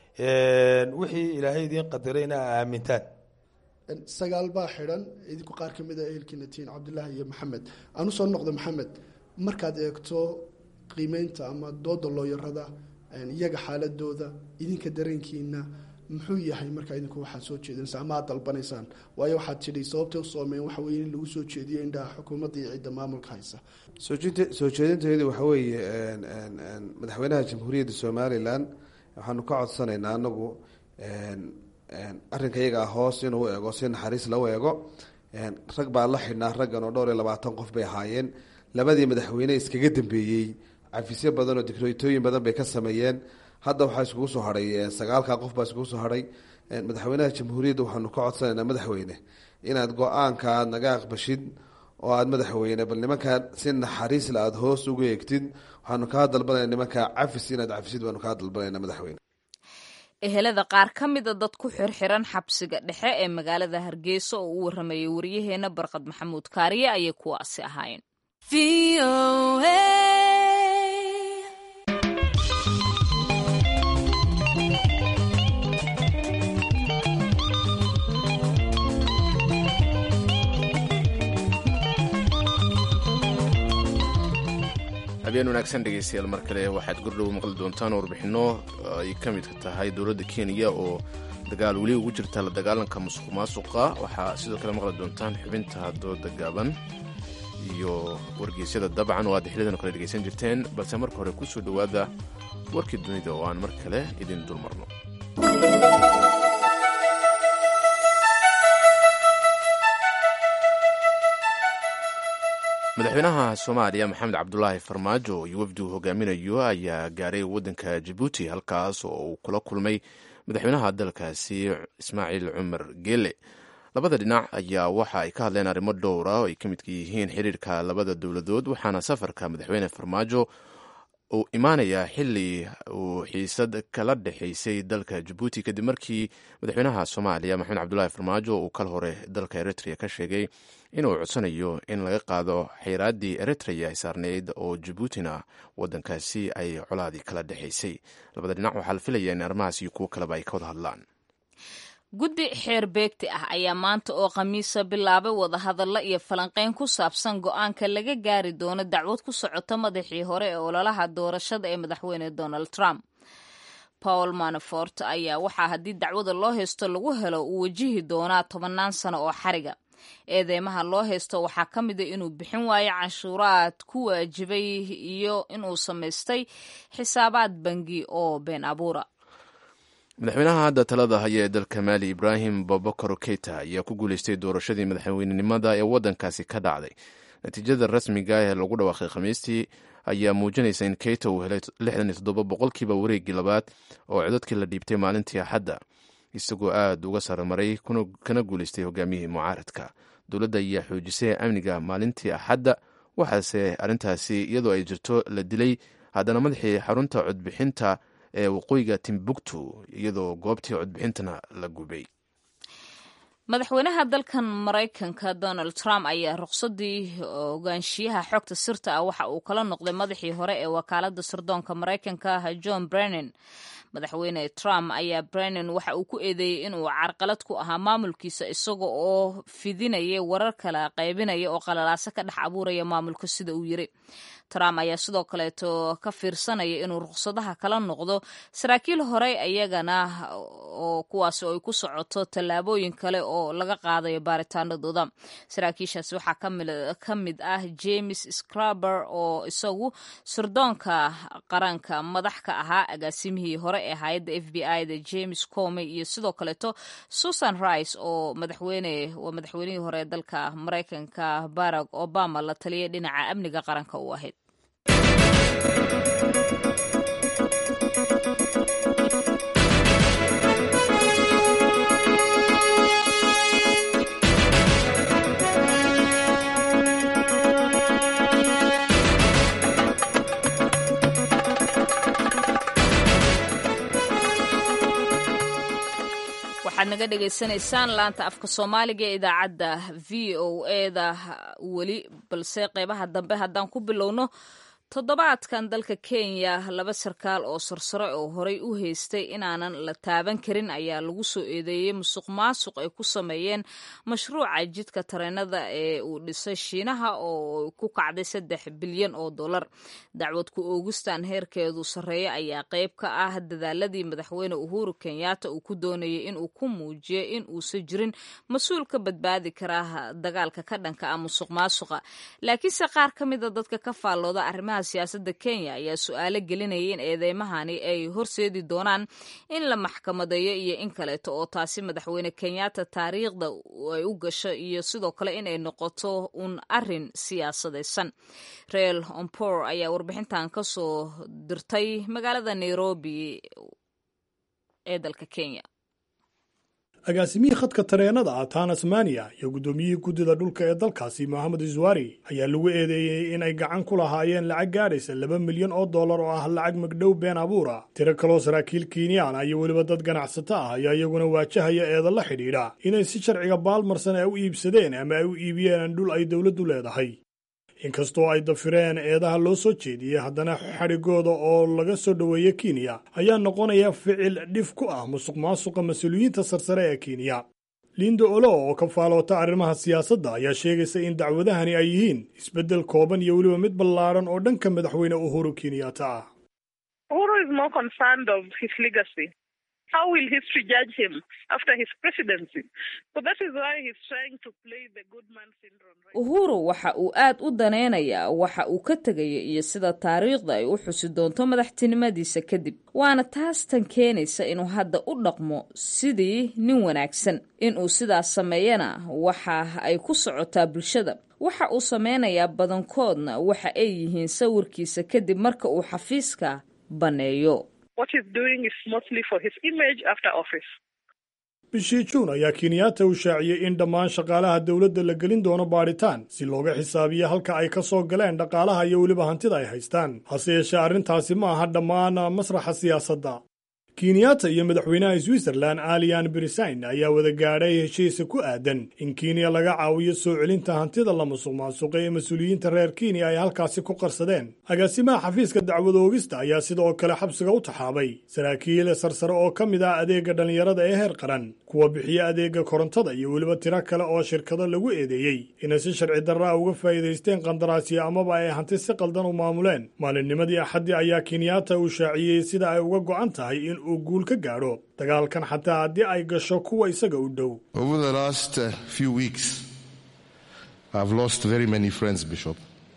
wixii ilaahay idiin qadaray inaa aamintaan sagaal baa xidhan idinku qaar ka mid a ehelkiina tihiin cabdilaahi iyo maxamed aan usoo noqdo maxamed markaad eegto qiimeynta ama dooda looyarada iyaga xaaladooda idinka dareenkiina muxuu yahay markaa idinku waxaad soo jeedinaysa ama aad dalbanaysaan waayo waxaad tidhi sababtay u soomeen waxa weye in lagu soo jeediyo indhaha xukuumadda iyo cidda maamulka haysa soojinta soo jeedinteedu waxa weeye madaxweynaha jamhuuriyadda somalilan waxaanu ka codsanaynaa anagu arrinka iyaga hoos inuu eego si naxariis lau eego rag baa la xidhnaa raggan oo dhowr iyo labaatan qof bay ahaayeen labadii madaxweyne iskaga dambeeyey cafisyo badan oo dikrooytooyin badan bay ka sameeyeen hadda waxaa iskugu soo hadhay sagaalka qof baa iskugu soo hadhay madaxweynaha jamhuuriyadda waxaanu ka codsanaynaa madaxweyne inaad go-aanka aad naga aqbashid oo aad madaxweyne bal nimankaa si naxariisla aada hoos ugu eegtid waxaanu kaa dalbanayna nimankaa cafis inaad cafisid baanu kaa dalbanayna madaxweyne ehelada qaar ka mida dad ku xirxiran xabsiga dhexe ee magaalada hargeysa oo u waramayay wariyaheena barqad maxamuud kaariye ayay kuwaasi ahaayeen habeen wanaagsan dhegeystayaal mar kale waxaad gordhow maqli doontaan warbixinno ay ka midka tahay dowladda kenya oo dagaal weli ugu jirta la dagaalanka musuq maasuqa waxaa sidoo kale maqli doontaan xubinta dooda gaaban iyo wargeysyada dabcan oo aad xilidan kale dhegeysan jirteen balse marka hore ku soo dhowaada warkii dunida oo aan mar kale idin dulmarno madaxweynaha soomaaliya maxamed cabdulaahi farmaajo iyo wafdi uu hogaaminayo ayaa gaaray waddanka jabuuti halkaas oo uu kula kulmay madaxweynaha dalkaasi ismaaciil cumar geele labada dhinac ayaa waxa ay ka hadleen arrimo dhowra oo ay ka midka yihiin xiriirka labada dowladood waxaana safarka madaxweyne farmaajo uu imaanayaa xili uu xiisad kala dhexaysay dalka jabuuti kadib markii madaxweynaha soomaaliya maxamed cabdulaahi farmaajo uu kal hore dalka eritrea ka sheegay inuu codsanayo in laga qaado xeyraaddii eritrea ay saarneyd oo jabuutina wadankaasi ay colaadii kala dhexaysay labada dhinac waxaa la filaya in arrimahaas iyo kuwo kaleba ay ka wada hadlaan guddi xeer beegti ah ayaa maanta oo khamiisa bilaabay wadahadallo iyo falanqeyn ku saabsan go-aanka laga gaari doono dacwad ku socota madaxii hore ee ololaha doorashada ee madaxweyne donald trump paul manafort ayaa waxaa haddii dacwada loo haysto lagu helo uu wajihi doonaa tobannaan sano oo xariga eedeymaha loo haysto waxaa ka mid a inuu bixin waayo canshuuraad ku waajibay iyo inuu samaystay xisaabaad bangi oo been abuura madaxweynaha hadda talada haya ee dalka maali ibraahim babakar keita ayaa ku guuleystay doorashadii madaxweynenimada ee waddankaasi ka dhacday natiijada rasmiga ee lagu dhawaaqay khamiistii ayaa muujinaysa in keita uu helay lixdan iyo toddoba boqolkiiba wareeggii labaad oo codadkii la dhiibtay maalintii axadda isagoo aad uga saramaray kana guuleystay hogaamiyihii mucaaradka dowladda ayaa xoojisay amniga maalintii axadda waxaase arrintaasi iyadoo ay jirto la dilay haddana madaxii xarunta codbixinta ee waqooyiga timbuktu iyadoo goobtii codbixintana la gubay madaxweynaha dalkan maraykanka donald trump ayaa ruqsadii ogaanshiyaha xogta sirta ah waxa uu kala noqday madaxii hore ee wakaalada sirdoonka maraykanka john brennan madaxweyne trump ayaa brennan waxa uu ku eedeeyey inuu carqalad ku ahaa maamulkiisa isaga oo fidinaya warar kala qaybinaya oo qalalaaso ka dhex abuuraya maamulka sida uu yiri trump ayaa sidoo kaleeto ka fiirsanaya inuu ruqsadaha kala noqdo saraakiil horey ayagana oo kuwaasi ay ku socoto tallaabooyin kale oo laga qaadayo baaritaanadooda saraakiishaasi waxaa ka mid ah james scraber oo isagu sirdoonka qaranka madax ka ahaa agaasimihii hore ee hay-adda f b i da james comey iyo sidoo kaleeto susan rice oo madaxweyne waa madaxweynihii hore ee dalka maraykanka barack obama la taliyay dhinaca amniga qaranka u ahayd waxaad naga dhagaysanaysaan laanta afka soomaaliga ee idaacadda v o eda weli balse qeybaha dambe haddaan ku bilowno toddobaadkan dalka kenya laba sarkaal oo sarsare oo horey u haystay inaanan la taaban karin ayaa lagu soo eedeeyey musuq maasuq ay ku sameeyeen mashruuca jidka tareenada ee uu dhisay shiinaha oo ku kacday saddex bilyan oo dollar dacwad ku oogistan heerkeedu sarreeya ayaa qeyb ka ah dadaaladii madaxweyne uhuru kenyatta uu ku doonayay inuu ku muujiyo in uusan jirin mas-uul ka badbaadi karaa dagaalka ka dhanka ah musuq maasuqa laakiinse qaar ka mida dadka ka faallooda arrimaha siyaasadda kenya ayaa su-aalo gelinaya in eedeymahani ay horseedi doonaan in la maxkamadeeyo iyo in kaleeto oo taasi madaxweyne kenyatta taariikhda ay u gasho iyo sidoo kale in ay noqoto un arin siyaasadaysan reel ompor ayaa warbixintan ka soo dirtay magaalada nairobi ee dalka kenya agaasimihii khadka tareenada ah tanasmaniya iyo guddoomiyihii guddida dhulka ee dalkaasi mohamed iswari ayaa lagu eedeeyey in ay gacan ku lahaayeen lacag gaadhaysa laba milyan oo dollar oo ah lacag magdhow been abuura tiro kaloo saraakiil kiinyaan iyo weliba dad ganacsato ah ayaa iyaguna waajahaya eeda la xidhiidha inay si sharciga baalmarsan ay u iibsadeen ama ay u iibiyeen dhul ay dowladdu leedahay inkastoo ay dafireen eedaha loo soo jeediyey haddana xadhigooda oo laga soo dhoweeya kenya ayaa noqonaya ficil dhif ku ah musuq maasuqa mas-uuliyiinta sarsare ee kenya lindo olo oo ka faaloota arrimaha siyaasadda ayaa sheegaysa in dacwadahani ay yihiin isbeddel kooban iyo weliba mid ballaadhan oo dhanka madaxweyne uhuru kenyatta ah How will history judge him after his presidency? So that is why he's trying to play the good man syndrome. Right? uhuru waxa uu aad u danaynayaa waxa uu ka tegaya iyo sida taariikhda ay u xusi doonto madaxtinimadiisa kadib waana taas tan keenaysa inuu hadda u dhaqmo sidii nin wanaagsan inuu sidaas sameeyana waxa ay ku socotaa bulshada waxa uu sameynayaa badankoodna waxa ay yihiin sawirkiisa kadib marka uu xafiiska banneeyo What he's doing is mostly for his image after office. bishii juun ayaa kenyaata uu shaaciyey in dhammaan shaqaalaha dowladda la gelin doono baadhitaan si looga xisaabiyo halka ay ka soo galeen dhaqaalaha iyo weliba hantida ay haystaan hase yeeshee arrintaasi ma aha dhammaan masraxa siyaasadda kenyaata iyo madaxweynaha switzerlan alian brisain ayaa wada gaadhay heshiisa ku aadan in kenya laga caawiyo soo celinta hantida la musuq maasuqay ee mas-uuliyiinta reer kenya ay halkaasi ku qarsadeen agaasimaha xafiiska dacwad oogista ayaa sidoo kale xabsiga u taxaabay saraakiil sarsare oo ka mid ah adeega dhallinyarada ee heer qaran kuwa bixiya adeega korontada iyo weliba tiro kale oo shirkado lagu eedeeyey inay si sharci darra a uga faa'iidaysteen qandaraasyo amaba ay hanti si qaldan u maamuleen maalinnimadii axaddii ayaa kenyaata uu shaaciyey sida ay uga go'an tahay in uu guul ka gaadho dagaalkan xataa haddii ay gasho kuwa isaga u dhow Over the last uh, few weeks, I've lost very many friends, Bishop.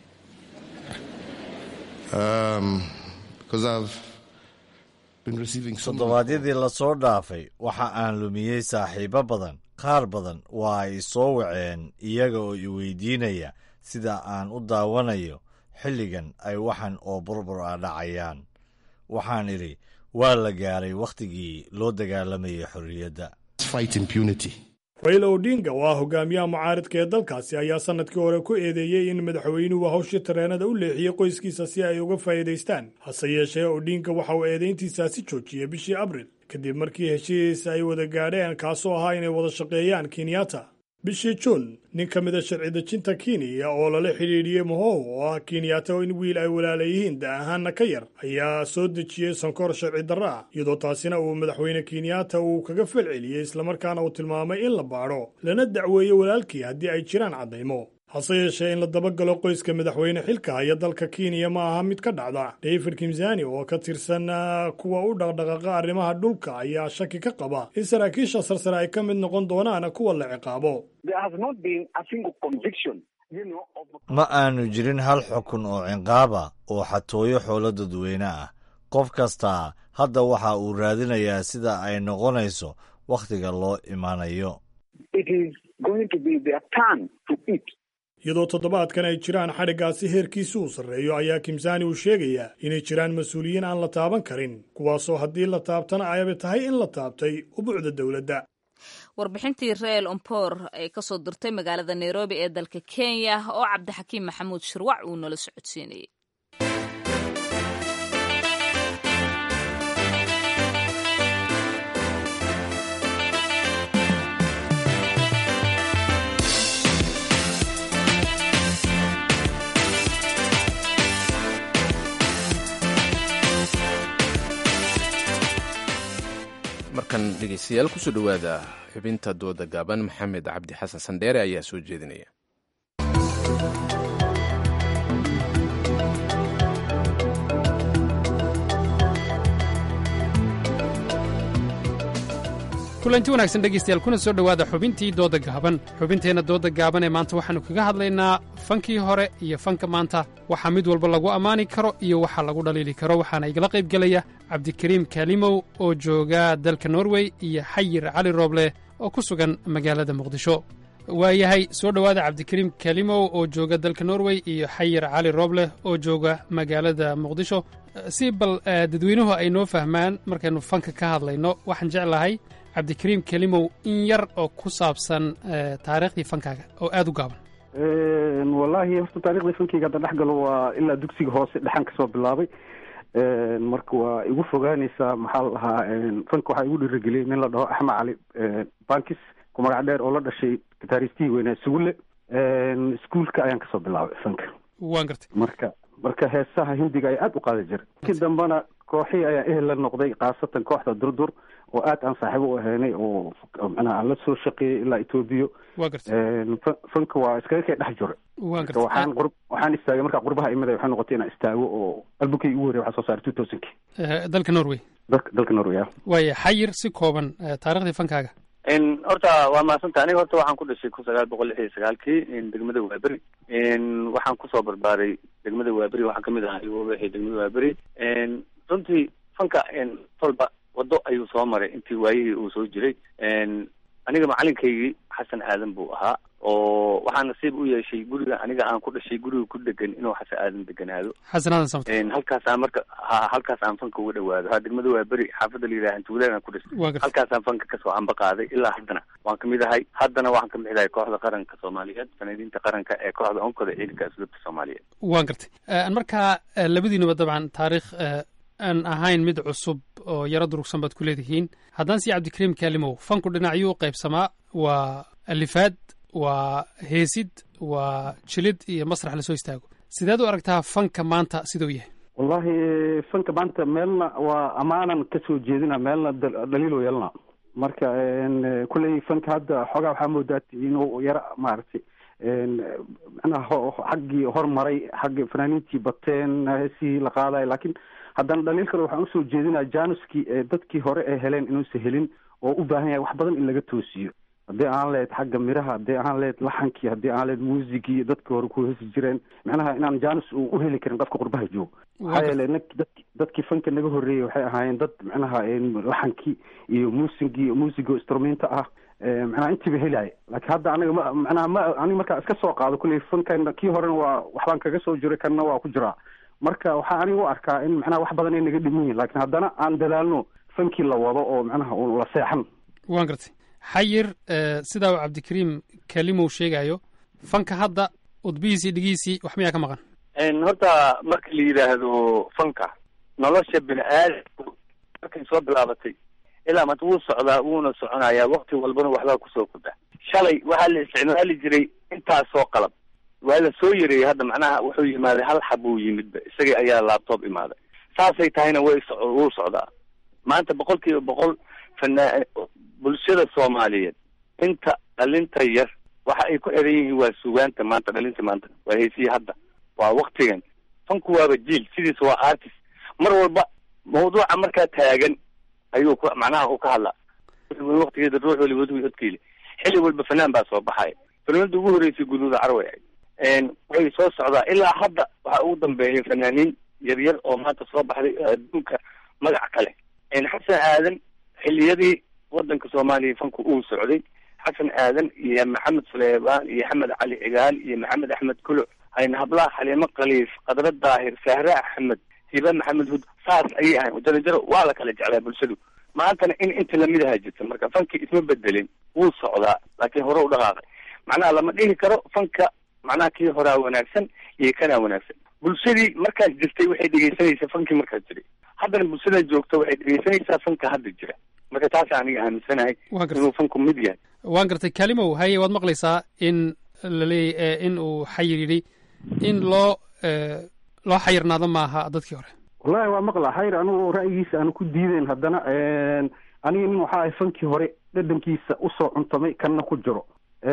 Um, because I've been receiving so toddobaadyadii lasoo dhaafay waxa aan lumiyey saaxiibo badan qaar badan waa ay soo waceen iyaga oo i weydiinaya sida aan u daawanayo xilligan ay waxan oo burbur ah dhacayaan waxaan idhi waa la gaaray wakhtigii loo dagaalamayay xorriyadda fight impunity. raila odinga oo ah hogaamiyaha mucaaridka ee dalkaasi ayaa sannadkii hore ku eedeeyey in madaxweynuhu hawshii tareenada u leexiyey qoyskiisa si ay uga faa'iidaystaan hase yeeshee odinga waxa uu eedayntiisaasi joojiyey bishii abril kadib markii heshiis ay wada gaadheen kaasoo ahaa inay wada shaqeeyaan kenyatta bishii juun nin ka mid a sharci dejinta kenya oo lala xidhiidhiyey mohow oo ah kenyaata in wiil ay walaala yihiin da ahaanna ka yar ayaa soo dejiyey sonkor sharci darra ah iyadoo taasina uu madaxweyne kenyaata uu kaga falceliyey islamarkaana uu tilmaamay in la baadho lana dacweeyo walaalkii haddii ay jiraan caddaymo hase yeeshee in la dabagalo qoyska madaxweyne xilka haya dalka kenya ma aha mid ka dhacda david kimsani oo ka tirsan kuwa u dhaqdhaqaaqa arrimaha dhulka ayaa shaki ka qaba in saraakiisha sarsare ay ka mid noqon doonaan kuwa la ciqaabo ma aanu jirin hal xukun oo cinqaaba oo xatooyo xoolo dadweyne ah qof kastaa hadda waxa uu raadinayaa sida ay noqonayso wakhtiga loo imaanayo iyadoo toddobaadkan ay jiraan xadhiggaasi heerkiisi uu sarreeyo ayaa kimsani uu sheegayaa inay jiraan mas-uuliyiin aan la taaban karin kuwaasoo haddii la taabtana ayaba tahay in la taabtay ubuucda dowladda warbixintii reel ompoor ee ka soo dirtay magaalada nairobi ee dalka kenya oo cabdixakiim maxamuud shirwac uu nala socodsiinayay markan dhegeystayaal kusoo dhowaada xubinta dooda gaaban maxamed cabdi xasan sandheere ayaa soo jeedinaya kulanti wanaagsan dhegaystayaal kuna soo dhowaada xubintii dooda gaaban xubinteenna dooda gaaban ee maanta waxaannu kaga hadlaynaa fankii hore iyo fanka maanta waxaa mid walba lagu ammaani karo iyo waxa lagu dhaliili karo waxaana igala qayb gelaya cabdikariim kaalimow oo jooga dalka norway iyo xayir cali rooble oo ku sugan magaalada muqdisho waayahay soo dhowaada cabdikariim kaalimow oo jooga dalka norway iyo xayir cali rooble oo jooga magaalada muqdisho si bal dadweynuhu ay noo fahmaan markaynu fanka ka hadlayno waxaan jeclahay cabdikariim kelimow in yar oo ku saabsan taariikhdii fankaaga oo aada u gaaban wallaahi horta taariikhdii fankeyga hadda dhex galo waa ilaa dugsiga hoose dhexan kasoo bilaabay marka waa igu fogaanaysaa maxaa la dhahaa fanka waxaa igu dhiirigeliyay nin la dhaho axmed cali bankis ku magac dheer oo la dhashay gitaaristihii weynaa sugulle iskuolka ayaan kasoo bilaabay fanka waan gartay marka marka heesaha hindiga ayaa aada u qaadi jiray markii dambena kooxihii ayaa ehel la noqday khaasatan kooxda durdur oo aad aan saaxiibo u ahaynay oo macnaha aan la soo shaqeeyey ilaa etoobiya waa gartay fanka waa iskaga kay dhex jiro waan gartay waxaan qur waxaan istaagay markaa qurbaha imida waxay noqotay inaan istaago oo albukay ugu horey waxaa soo saaray two thousandki dalka norway dalka dalka norway ah waaya xayir si kooban taariikhdii fankaaga horta waa mahadsanta aniga horta waxaan ku dhashay kun sagaal boqol lix iyo sagaalkii degmada waaberi waxaan kusoo barbaaray degmada waaberi waxaan kamid ahay wixii degmada waaberi runtii fanka tolba wado ayuu soo maray intii waayihii uu soo jiray aniga macalinkaygii xasan aadan buu ahaa oo waxaa nasiib u yeeshay guriga aniga aan ku dhashay guriga ku degan inuu xase aadan deganaado xasan aadan samta halkaas aan marka ha halkaas aan fanka uga dhawaado ha degmada waa beri xaafadda la yidhaha antuulaan aan ku dhashay halkaas aan fanka kasoo amba qaaday ilaa haddana waan kamid ahay haddana waxaan kamid ahay kooxda qaranka soomaaliyeed fanaaniinta qaranka ee kooxda onkada ciidanka asluubta soomaaliyeed waan gartay markaa labadiinuba dabcan taariikh aan ahayn mid cusub oo yaro durugsan baad ku leedihiin haddaan si cabdikariim kaalimow fanku dhinacyuu u qaybsamaa waa alifaad waa heesid waa jilid iyo masrax lasoo istaago sideed u aragtaa fanka maanta siduu yahay wallahi fanka maanta meelna waa ammaanan kasoo jeedina meelna dhaliilo yeelna marka kulley fanka hadda xoogaa waxaa moodaa inuu yaro maaragtay manaha xaggii hormaray xagga fanaaniintii bateen heesihii la qaadayo laakiin haddana dhaliil kale waxaan usoo jeedinaa januskii dadkii hore ee heleen inuusan helin oo u baahan yahay wax badan in laga toosiyo haddii aan lehed xagga miraha haddii aan lehed laxankii haddii aan lehed muusigii dadkii hore ku hesi jireen macnaha inaan janus uu u heli karin qofka qurbaha joogo maxaa yeele n dadki dadkii fanka naga horreeyey waxay ahaayeen dad macnaha laxankii iyo muusigii muusigo instrumenta ah macnaha intiiba helaya laakiin hadda aniga ma macnaha ma aniga markaa iska soo qaado kulley fankan kii horena waa waxbaan kaga soo jiray kanna waa ku jiraa marka waxaa aniga u arkaa in macnaha wax badan ay naga dhiman yihin laakiin haddana aan dadaalno fankii la wado oo macnaha un la seexan waan gartay xayir sidaa uu cabdikariim kalimow sheegayo fanka hadda udbihiisii dhigiisii wax miyaa ka maqan horta marka la yidhaahdo fanka nolosha bini aadamku markay soo bilaabatay ilaa maanta wuu socdaa wuuna soconayaa wakti walbana waxbaa kusoo kordha shalay waxaa la isticmaali jiray intaasoo qalab waa la soo yareeyey hadda macnaha wuxuu yimaaday hal xab uu yimidba isagii ayaa laptop imaaday saasay tahayna way so wuu socdaa maanta boqol kiiba boqol fanaa bulshada soomaaliyeed inta dhalinta yar waxa ay ku eran yihiin waa sugaanta maanta dhalinta maanta waa heesiyi hadda waa waktigan fanku waaba jiil sidiisa waa artist mar walba mawduuca markaa taagan ayuu ku macnaha u ka hadlaa waktigeeda ruux waliba wadwi odkiile xilli walba fanaan baa soo baxaya fanaanada ugu horreysay guduuda carway ahayd way soo socdaa ilaa hadda waxaa ugu dambeeya fanaaniin yaryar oo maanta soo baxday adduunka magac kale xasan aadan xiliyadii wadanka soomaaliya fanku uu socday xasan aadan iyo maxamed suleybaan iyo axmed cali cigaal iyo maxamed axmed kulo hayna hablaha xaliimo khaliif qadra daahir sahre axmed hiba maxamed hud saas ayay ahayn jarajaro waa la kala jeclaa bulshadu maantana in inta lamidaha jirta marka fankii isma bedelin wuu socdaa laakiin hore u dhaqaaqay macnaha lama dhihi karo fanka macnaha kii horaa wanaagsan iyo kanaa wanaagsan bulshadii markaas jirtay waxay dhegeysanaysaa fankii markaas jiray haddana bulshada joogta waxay dhegeysanaysaa fanka hadda jira marka taasa aniga aaminsanahay inuu fanku mid yahay waan gartay kalimow haye waad maqlaysaa in laleey in uu xayir yidhi in loo loo xayirnaado maaha dadkii hore wallahi waa maqla xayir anigu ra'yigiisa aanu ku diideyn haddana aniga nin waxaa ahay fankii hore dhadhankiisa usoo cuntamay kanna ku jiro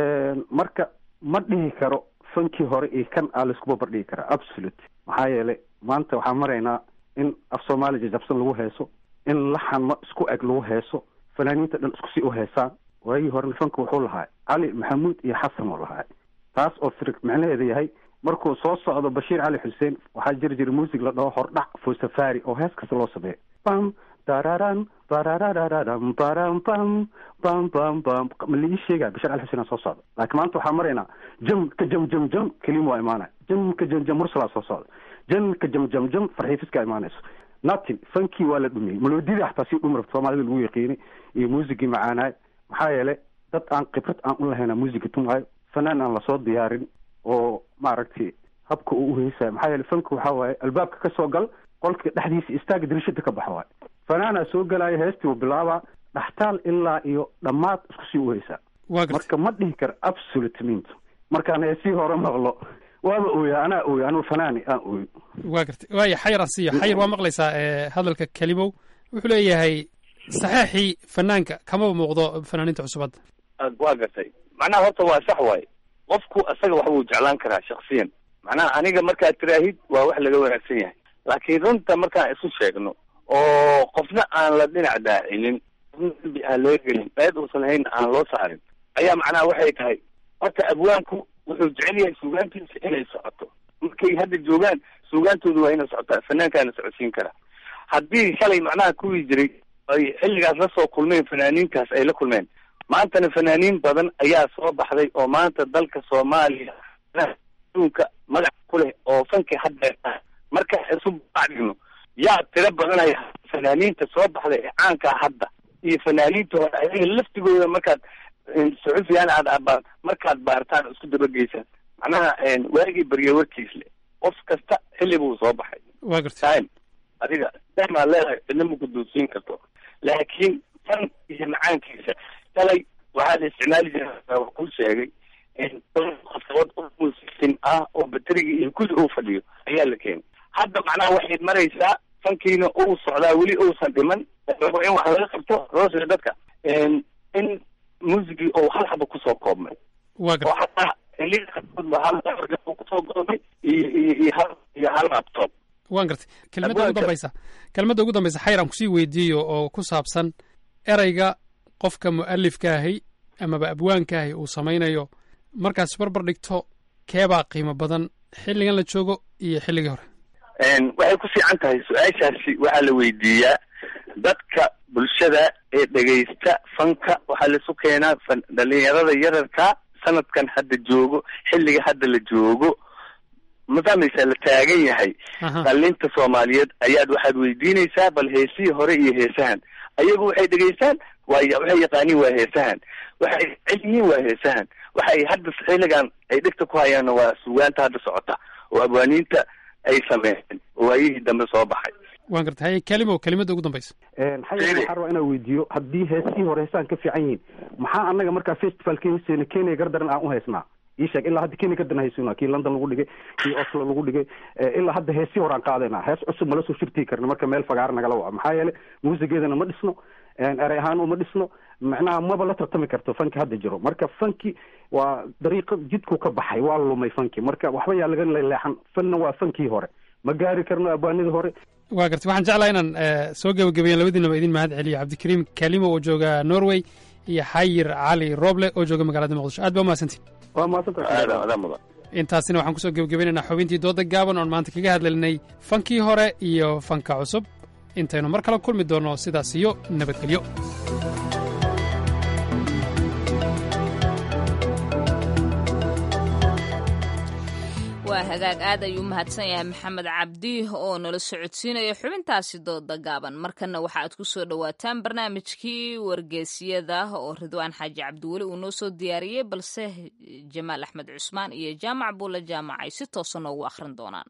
marka ma dhihi karo fankii hore iyo kan aa laiskuba bardhigi karaa absolute maxaa yeelay maanta waxaan maraynaa in af soomaali jajabsan lagu heeso in laxan ma isku eg lagu heeso fanaaniinta dhan isku sii u heesaan waagii horena fanka wuxuu lahaa cali maxamuud iyo xasan uu lahaa taas oo fir macnaheeda yahay markuu soo socdo bashiir cali xuseen waxaa jiri jira muusig la dhaho hordhac fo safari oo hees kasta loo sameeyo bam dararan barararararam baram bam bam bam bam ma la ii sheegaya bashiir cali xuseen aa soo socda laakiin maanta waxaa maraynaa jam ka jam jam jam kelima waa imaanaya jam ka jam jam mursalaa soo socda jam ka jam jam jam farxiifiskaa imaanayso natin fankii waa la dhumiyey maloodidii xataa si dhumi rabta soomaalida lagu yaqiinay iyo muusigii macaanaay maxaa yeelay dad aan khibrad aan u lahayna muusiga tumaayo fanaan aan lasoo diyaarin oo maaragtay habka uu uheysayo maxaa yeele fanka waxaa waaye albaabka ka soo gal qolka dhexdiisa istaaga dirishada ka baxa waaye fanaanaa soo galaayo heestii uu bilaabaa dhaxtaal ilaa iyo dhammaad isku sii uheysaa marka ma dhihi karo absolute mint markaan heesii hore maqlo waaba ooya anaa ooya anuu fanaani aan ooyo waa gartay waaya xayar aan siiyo xayar waa maqlaysaa hadalka kelimow wuxuu leeyahay saxeexii fanaanka kamaba muuqdo fanaaniinta cusub hadda waa gartay macnaha horta waa sax waaye qofku isaga wax buu jeclaan karaa shaksiyan macnaha aniga markaad tiraahid waa wax laga wanaagsan yahay laakiin runta markaan isu sheegno oo qofna aan la dhinac daacinin qofna dambi aan loo gelin eed uusan hayn aan loo saarin ayaa macnaha waxay tahay horta abwaanku wuxuu jecel yahay suugaantiisa inay socoto markay hadda joogaan suugaantoodu waa inay socotaa fanaankaana socodsiin karaa haddii shalay macnaha kuwii jiray ay xilligaas la soo kulmeen fanaaniintaas ay la kulmeen maantana fanaaniin badan ayaa soo baxday oo maanta dalka soomaaliya adduunka magac ku leh oo fanki hadda marka isu bacdigno yaa tiro badanaya fanaaniinta soo baxday ee caankaa hadda iyo fanaaniinta hore ayaga laftigooda markaad suxufiyaan aad abaar markaad baartaan isku dabageysaan macnaha waagii baryo warkiis le qof kasta xilli buu soo baxay waa garta time adiga dahmaad leedahay cidna ma kuduusiin karto laakiin fan iyo macaankiisa shalay waxaa la isticmaali jiray wax kuu sheegay qasabad muusisin ah oo bateriga iyo kulli uu fadhiyo ayaa la keenay hadda macnaha waxay maraysaa fankiina uu socdaa weli uusan dhiman rabo in wax laga qabto roosga dadka in muusigii oo hal xaba kusoo koobmay waa oo xataa xilliga qaarkood hal dabarga kusoo koobmay iyo iyo iyo hal iyo hal laptop waan gartay kelmadda ugu dambaysa kelmadda ugu dambaysa xayr aan kusii weydiiyo oo ku saabsan ereyga qofka mu'alifka ahi amaba abwaanka ahi uu samaynayo markaas barbar dhigto keebaa qiimo badan xilligan la joogo iyo xilligii hore waxay ku fiican tahay su-aashaasi waxaa la weydiiyaa dadka bulshada ee dhegaysta fanka waxaa laisu keenaa fan dhalinyarada yararka sanadkan hadda joogo xilliga hadda la joogo ma fahmaysaa la taagan yahay dhalinta soomaaliyeed ayaad waxaad weydiinaysaa bal heesihii hore iyo heesahan ayagu waxay dhegaystaan waay waxay yaqaaniin waa heesahan waxay jecel yihiin waa heesahan waxay hadda xilligan ay dhegta ku hayaanna waa sugaanta hadda socota oo abwaaniinta ay sameeyeen oo waayihii dambe soo baxay waan garta haye kelimo kelimadda ugu dambaysa xayan waxaa rabaa inaan weydiiyo haddii heesihii hore heesaan ka fiican yihiin maxaa anaga markaa festivalka heeseena kenya gardaran aan u haysnaa ii sheeg ilaa hadda kenya gardaran haysuna kii london lagu dhigay kii oslo lagu dhigay ilaa hadda heesii hore aan qaadayna hees cusub mala soo shirtii karna marka meel fagaara nagala waca maxaa yeelay muusigeedana ma dhisno erey ahaan uma dhisno macnaha maba la tartami karto fanki hadda jiro marka fanki waa dariiqo jidku ka baxay waa lumay fanki marka waxba yaa laga leexan fanna waa fankii hore ma gaari karno abwaanidii hore waa gartay waxaan jeclaa inaan soo gebagabeeyan labadiinaba idin mahad celiyo cabdikariim kalimo oo jooga norway iyo xayir cali roble oo jooga magaalada muqdisho aad ba umahadsantiin waa mahadsantahay intaasina waxaan kusoo gebagabaynaynaa xubintii dooda gaaban oon maanta kaga hadlaynay fankii hore iyo fanka cusub intaynu mar kale kulmi doonno sidaas iyo nabadgelyo waa hagaag aad ayuu mahadsan yahay maxamed cabdi oo nala socodsiinaya xubintaasi dooda gaaban markana waxa aad ku soo dhowaataan barnaamijkii wargeesiyada oo ridwaan xaaji cabdiweli uu noo soo diyaariyey balse jamaal axmed cusmaan iyo jaamac buule jaamac ay si toosa noogu akhrin doonaan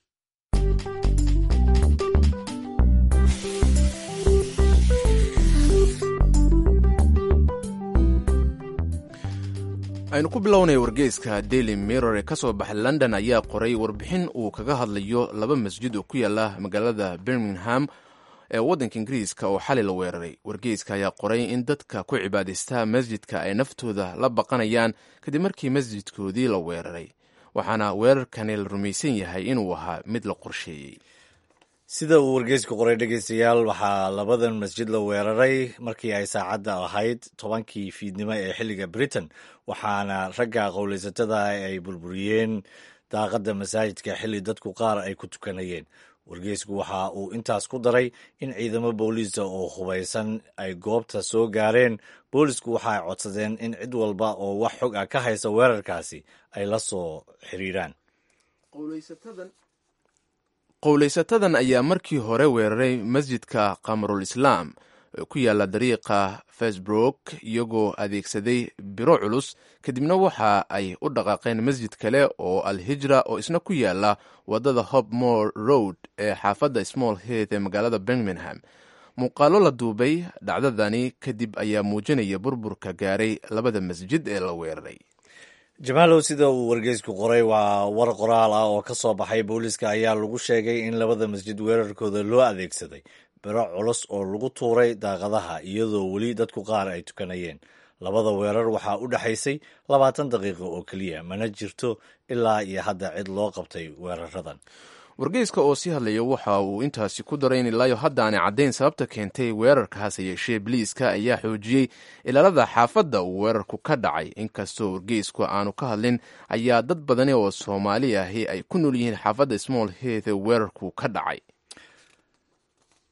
aynu ku bilownaya wargeyska daily mirror ee ka soo baxay london ayaa qoray warbixin uu kaga hadlayo laba masjid oo ku yaala magaalada birmingham ee waddanka ingiriiska oo xali la weeraray wargeyska ayaa qoray in dadka ku cibaadaystaa masjidka ay naftooda la baqanayaan kadib markii masjidkoodii la weeraray waxaana weerarkani la rumaysan yahay inuu ahaa mid la qorsheeyey sida uu wargeysku qoray dhegeystayaal waxaa labadan masjid la weeraray markii ay saacadda ahayd tobankii fiidnimo ee xilliga britain waxaana ragga qowleysatada ay burburiyeen daaqadda masaajidka xilli dadku qaar ay ku tukanayeen wargeysku waxa uu intaas ku daray in ciidamo booliisa oo hubaysan ay goobta soo gaareen boolisku waxa ay codsadeen in cid walba oo wax xog ah ka haysa weerarkaasi ay la soo xiriiraan qowleysatadan ayaa markii hore weeraray masjidka kamarul islaam ee ku yaala dariiqa facebook iyagoo adeegsaday biro culus kadibna waxa ay u dhaqaaqeen masjid kale oo al hijra oo isna ku yaala wadada hopmore road ee xaafadda small heath ee magaalada birmingham muuqaalo la duubay dhacdadani kadib ayaa muujinaya burburka gaaray labada masjid ee la weeraray jamaalow sida uu wargeysku qoray waa war qoraal ah oo ka soo baxay booliiska ayaa lagu sheegay in labada masjid weerarkooda loo adeegsaday biro culus oo lagu tuuray daaqadaha iyadoo weli dadku qaar ay tukanayeen labada weerar waxaa u dhexaysay labaatan daqiiqo oo keliya mana jirto ilaa iyo hadda cid loo qabtay weeraradan wargeyska oo sii hadlaya waxa uu intaasi ku daray in ilaayo hadda aanay caddayn sababta keentay weerarkaas yeeshee biliiska ayaa xoojiyey ilaalada xaafadda uu weerarku ka dhacay inkastoo wargeysku aanu ka hadlin ayaa dad badani oo soomaali ahi ay ku nool yihiin xaafadda small heath ee weerarku ka dhacay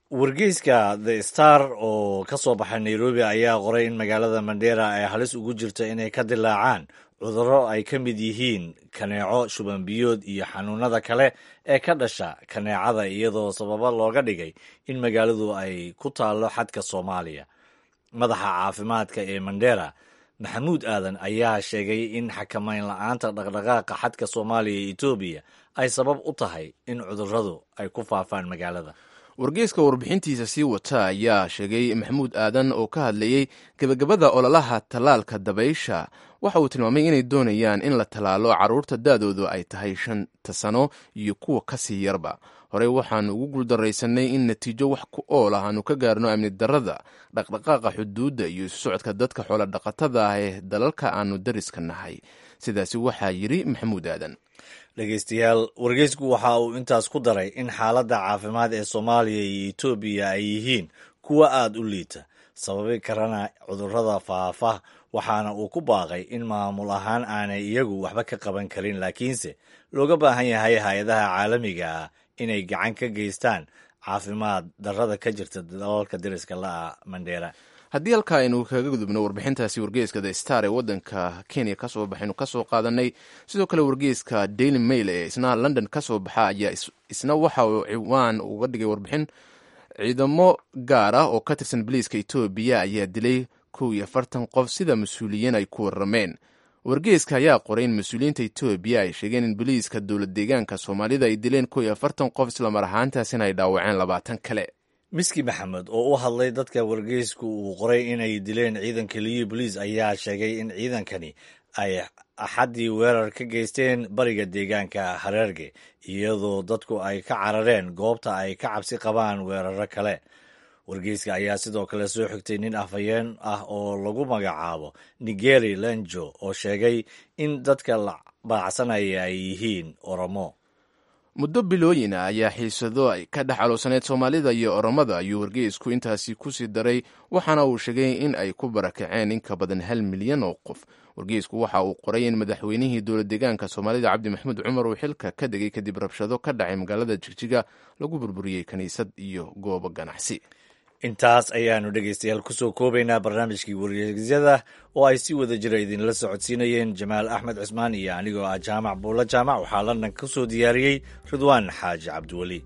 wargeyska the star oo ka soo baxay nairobi ayaa qoray in magaalada mandera ay halis ugu jirto inay ka dilaacaan cudurro ay ka mid yihiin kaneeco shubanbiyood iyo xanuunada kale ee ka dhasha kaneecada iyadoo sababo looga dhigay in magaaladu ay ku taallo xadka soomaaliya madaxa caafimaadka ee mandera maxamuud aadan ayaa sheegay in xakamayn la-aanta dhaqdhaqaaqa xadka soomaaliya iyo etoobiya ay sabab u tahay in cudurradu ay ku faafaan magaalada wargeyska warbixintiisa sii wata ayaa sheegay maxamuud aadan oo ka hadlayey gebagabada ololaha tallaalka dabaysha waxa uu tilmaamay inay doonayaan in la tallaalo carruurta da-doodu ay tahay shanta sano iyo kuwa ka sii yarba horey waxaanu ugu guuldaraysanay in natiijo wax ku ool ah aanu ka gaarno amni darrada dhaqdhaqaaqa xuduudda iyo isu socodka dadka xoola dhaqatada ah ee dalalka aanu dariska nahay sidaasi waxaa yidhi maxamuud aadan dhegeystayaal wargeysku waxa uu intaas ku daray in xaaladda caafimaad ee soomaaliya iyo etoobiya ay yihiin kuwa aada u liita sababi karana cudurrada faafa waxaana uu ku baaqay in maamul ahaan aanay iyagu waxba ka qaban karin laakiinse looga baahan yahay hay-adaha caalamiga ah inay gacan ka geystaan caafimaad darrada ka jirta dalalka dariska la-a mandheera haddii halkaa aynu kaga gudubno warbixintaasi wargeyska the star ee waddanka kenya ka soo baxaynu ka soo qaadanay sidoo kale wargeyska daily mail ee isna london ka soo baxa ayaa isna waxa uu ciwaan uga dhigay warbixin ciidamo gaar ah oo ka tirsan boliiska etoobiya ayaa dilay kow iyo afartan qof sida mas-uuliyiin ay ku warrameen wargeyska ayaa qoray in mas-uuliyiinta etoobiya ay sheegeen in boliiska dowlad deegaanka soomaalida ay dileen kow iyo afartan qof islamar ahaantaasina ay dhaawaceen labaatan kale miski maxamed oo u hadlay dadka wargeysku uu qoray inay dileen ciidanka liyu boliis ayaa sheegay in ciidankani ay axaddii weerar ka geysteen bariga deegaanka hareerge iyadoo dadku ay ka carareen goobta ay ka cabsi qabaan weeraro kale wargeyska ayaa sidoo kale soo xigtay nin afhayeen ah oo lagu magacaabo nigeri lenjo oo sheegay in dadka la baacsanaya ay yihiin oromo muddo bilooyin ah ayaa xiisado ay ka dhex caloosaneyd soomaalida iyo oromada ayuu wargeysku intaasi ku sii daray waxaana uu sheegay in ay ku barakaceen in ka badan hal milyan oo qof wargeysku waxa uu qoray in madaxweynihii dowlad deegaanka soomaalida cabdi maxamuud cumar uu xilka ka degay kadib rabshado ka dhacay magaalada jigjiga lagu burburiyey kiniisad iyo goobo ganacsi intaas ayaanu dhegeystayaal kusoo koobaynaa barnaamijkii wargeysyada oo ay si wada jira idinla socodsiinayeen jamaal axmed cismaan iyo anigoo ah jaamac buulla jaamac waxaa london ka soo diyaariyey ridwaan xaaji cabdiweli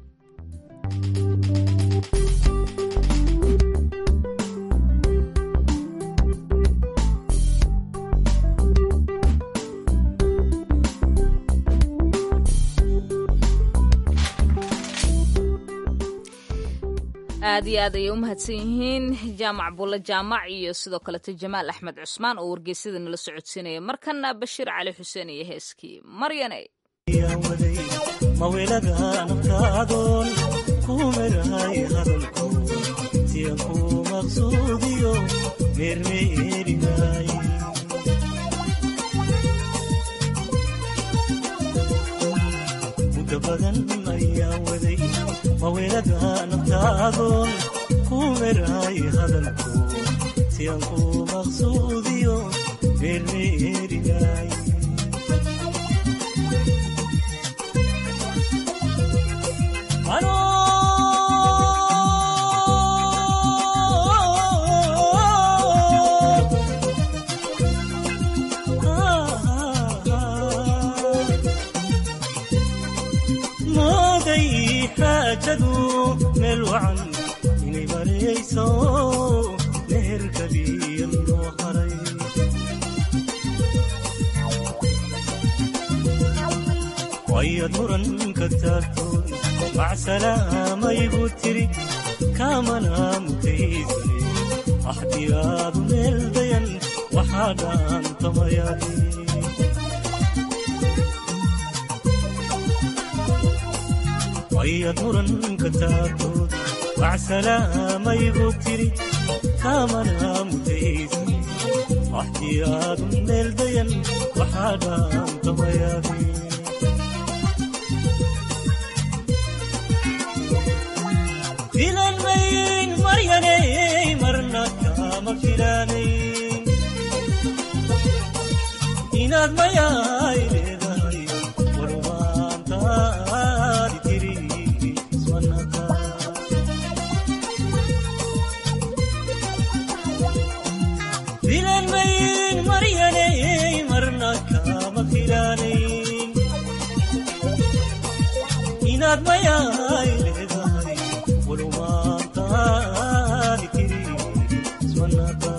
aad iyo aad ayay u mahadsan yihiin jaamac bulle jaamac iyo sidoo kaleto jamaal axmed cusmaan oo wargeysyada nala socodsiinaya markana bashiir cali xuseen iyo heeskii maryane mawelagaanabtaadoon kumerahay hadalko siyan ku maqsuudiyo meermeerinay muddo badan ayaa waday mawelagaanabtaadoon kumerahay hadalko siyan ku maqsuudiyo meermeerinay mooday xaajadu meel wacan inay marayso meherkaliya loo haray wayad muranka taagtoon macsalaamaybuu tiri kaamana mutaysane axdiyaadu meel dayan waxaa dhaantamayaadi wayad muranka taagtood macsalaamaybuu tiri kaamana mutaysane axdiyaadu meel dayan waxaa dhaantamayaadi filanmayn maryanay marna kama filanayn inaad mayaay leedahay warwaantaadi tiri ismanaka inaad mayaay leedahay walumaantaadi tiri ismanaqaan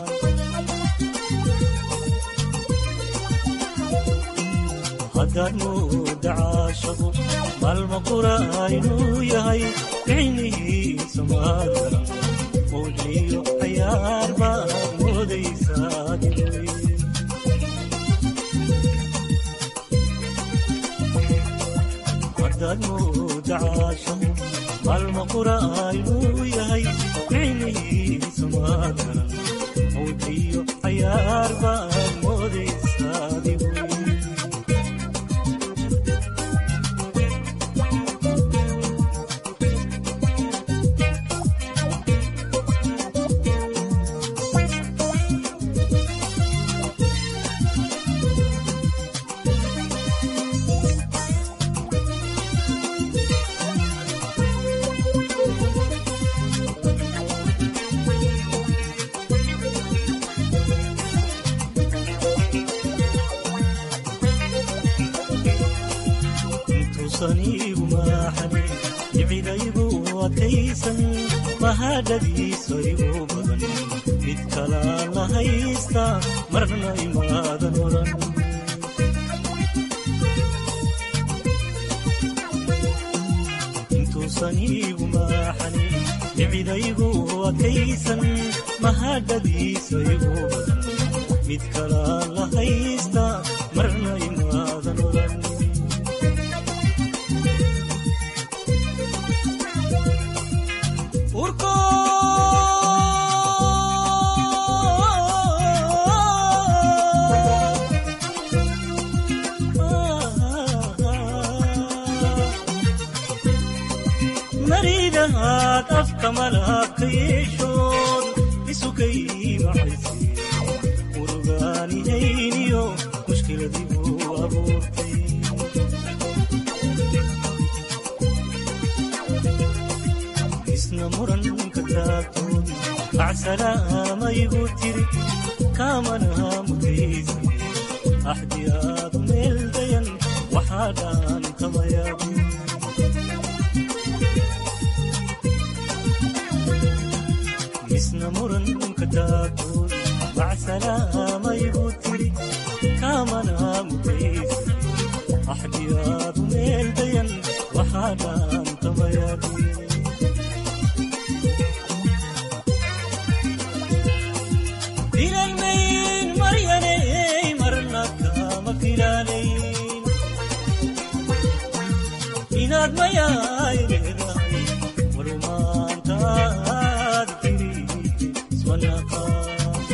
haddaad mooda caashaqo maalma qura inuu yahay ficnihiisa maadara mowliyo cayaar baad moodaysaa diray haddaad mooda caashaqo maalma qura inuu yahay ficnihiisa maadara mowliyo cayaar baad moodaysaa diray intuusaniigu maaxane jicidaygu adkaysan mahadhadiisa igu badan mid kalaan la haysta marna imaadan odhan intuusaniigu maaxane jicidaygu adkaysan mahadhadiisa igu badan mid kalaan la haysta marna imaadan odhan urko maridahaad afka malaabka yeeshood isukay macayse murugaanihayniyo mushkiladiibuu abuurtay isna muranka taagtood bacsalaamayigu tiri kaamana mutaysa axdiyaadu meel dayan waxaa dhaantamayaabu isna muranka taagtood bacsalaamayigu tiri kaamana mutaysa axdiyaadu meel dayan waxaa dhaantamayaabu filanmayn maryaney marna kama filaanayn inaad mayaay leedahay walumaantaad tiri ismanaqaan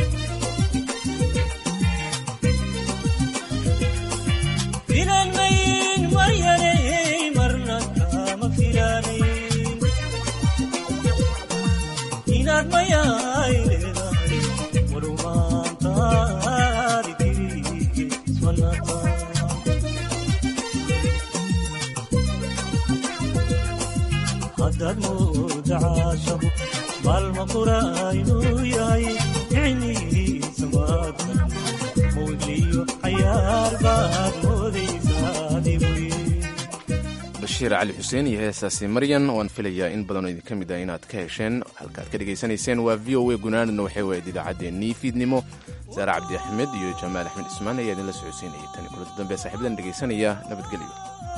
filanmayn maryaney marna kama filaanayn inaad mayaay leedahay walumaantaadi tiri ismanaqaan haddaad mooda caashaqo maalma qura inuu yahay ficnihiisa maadar mowliyo cayaar baad moodaysaa dibuye bashiir cali xuseen iyo heesaasi maryan waan filayaa in badanoo idinka mid ah inaad ka hesheen halkaad ka dhegaysanayseen waa v o a gunaanadna waxay wahayd idaacaddeenii fiidnimo saare cabdi axmed iyo jamaal axmed cismaan ayaa idinla socodsiinayay tani kulanta dambe saaxiibadan dhegaysanaya nabadgelyo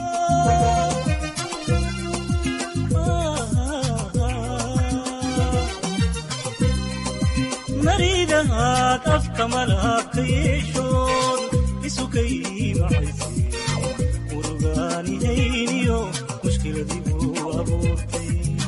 maridahaad afka malaabka yeeshood isukay macayse murugaanihayniyo mushkiladiibuu abuurtay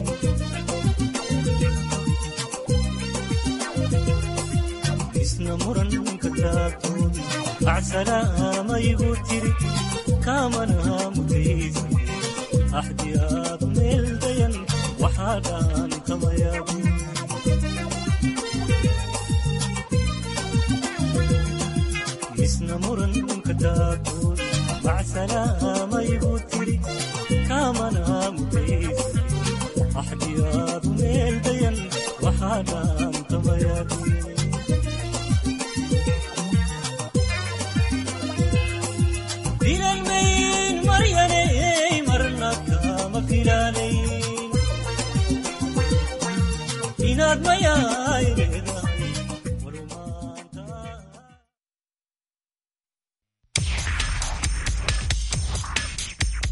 isna muranka taagtood bacsalaamayigu tiri kaamana mutaysa axdiyaadu meel dayan waxaa dhaantamayaabu isna muranka taagtood bacsalaamayigu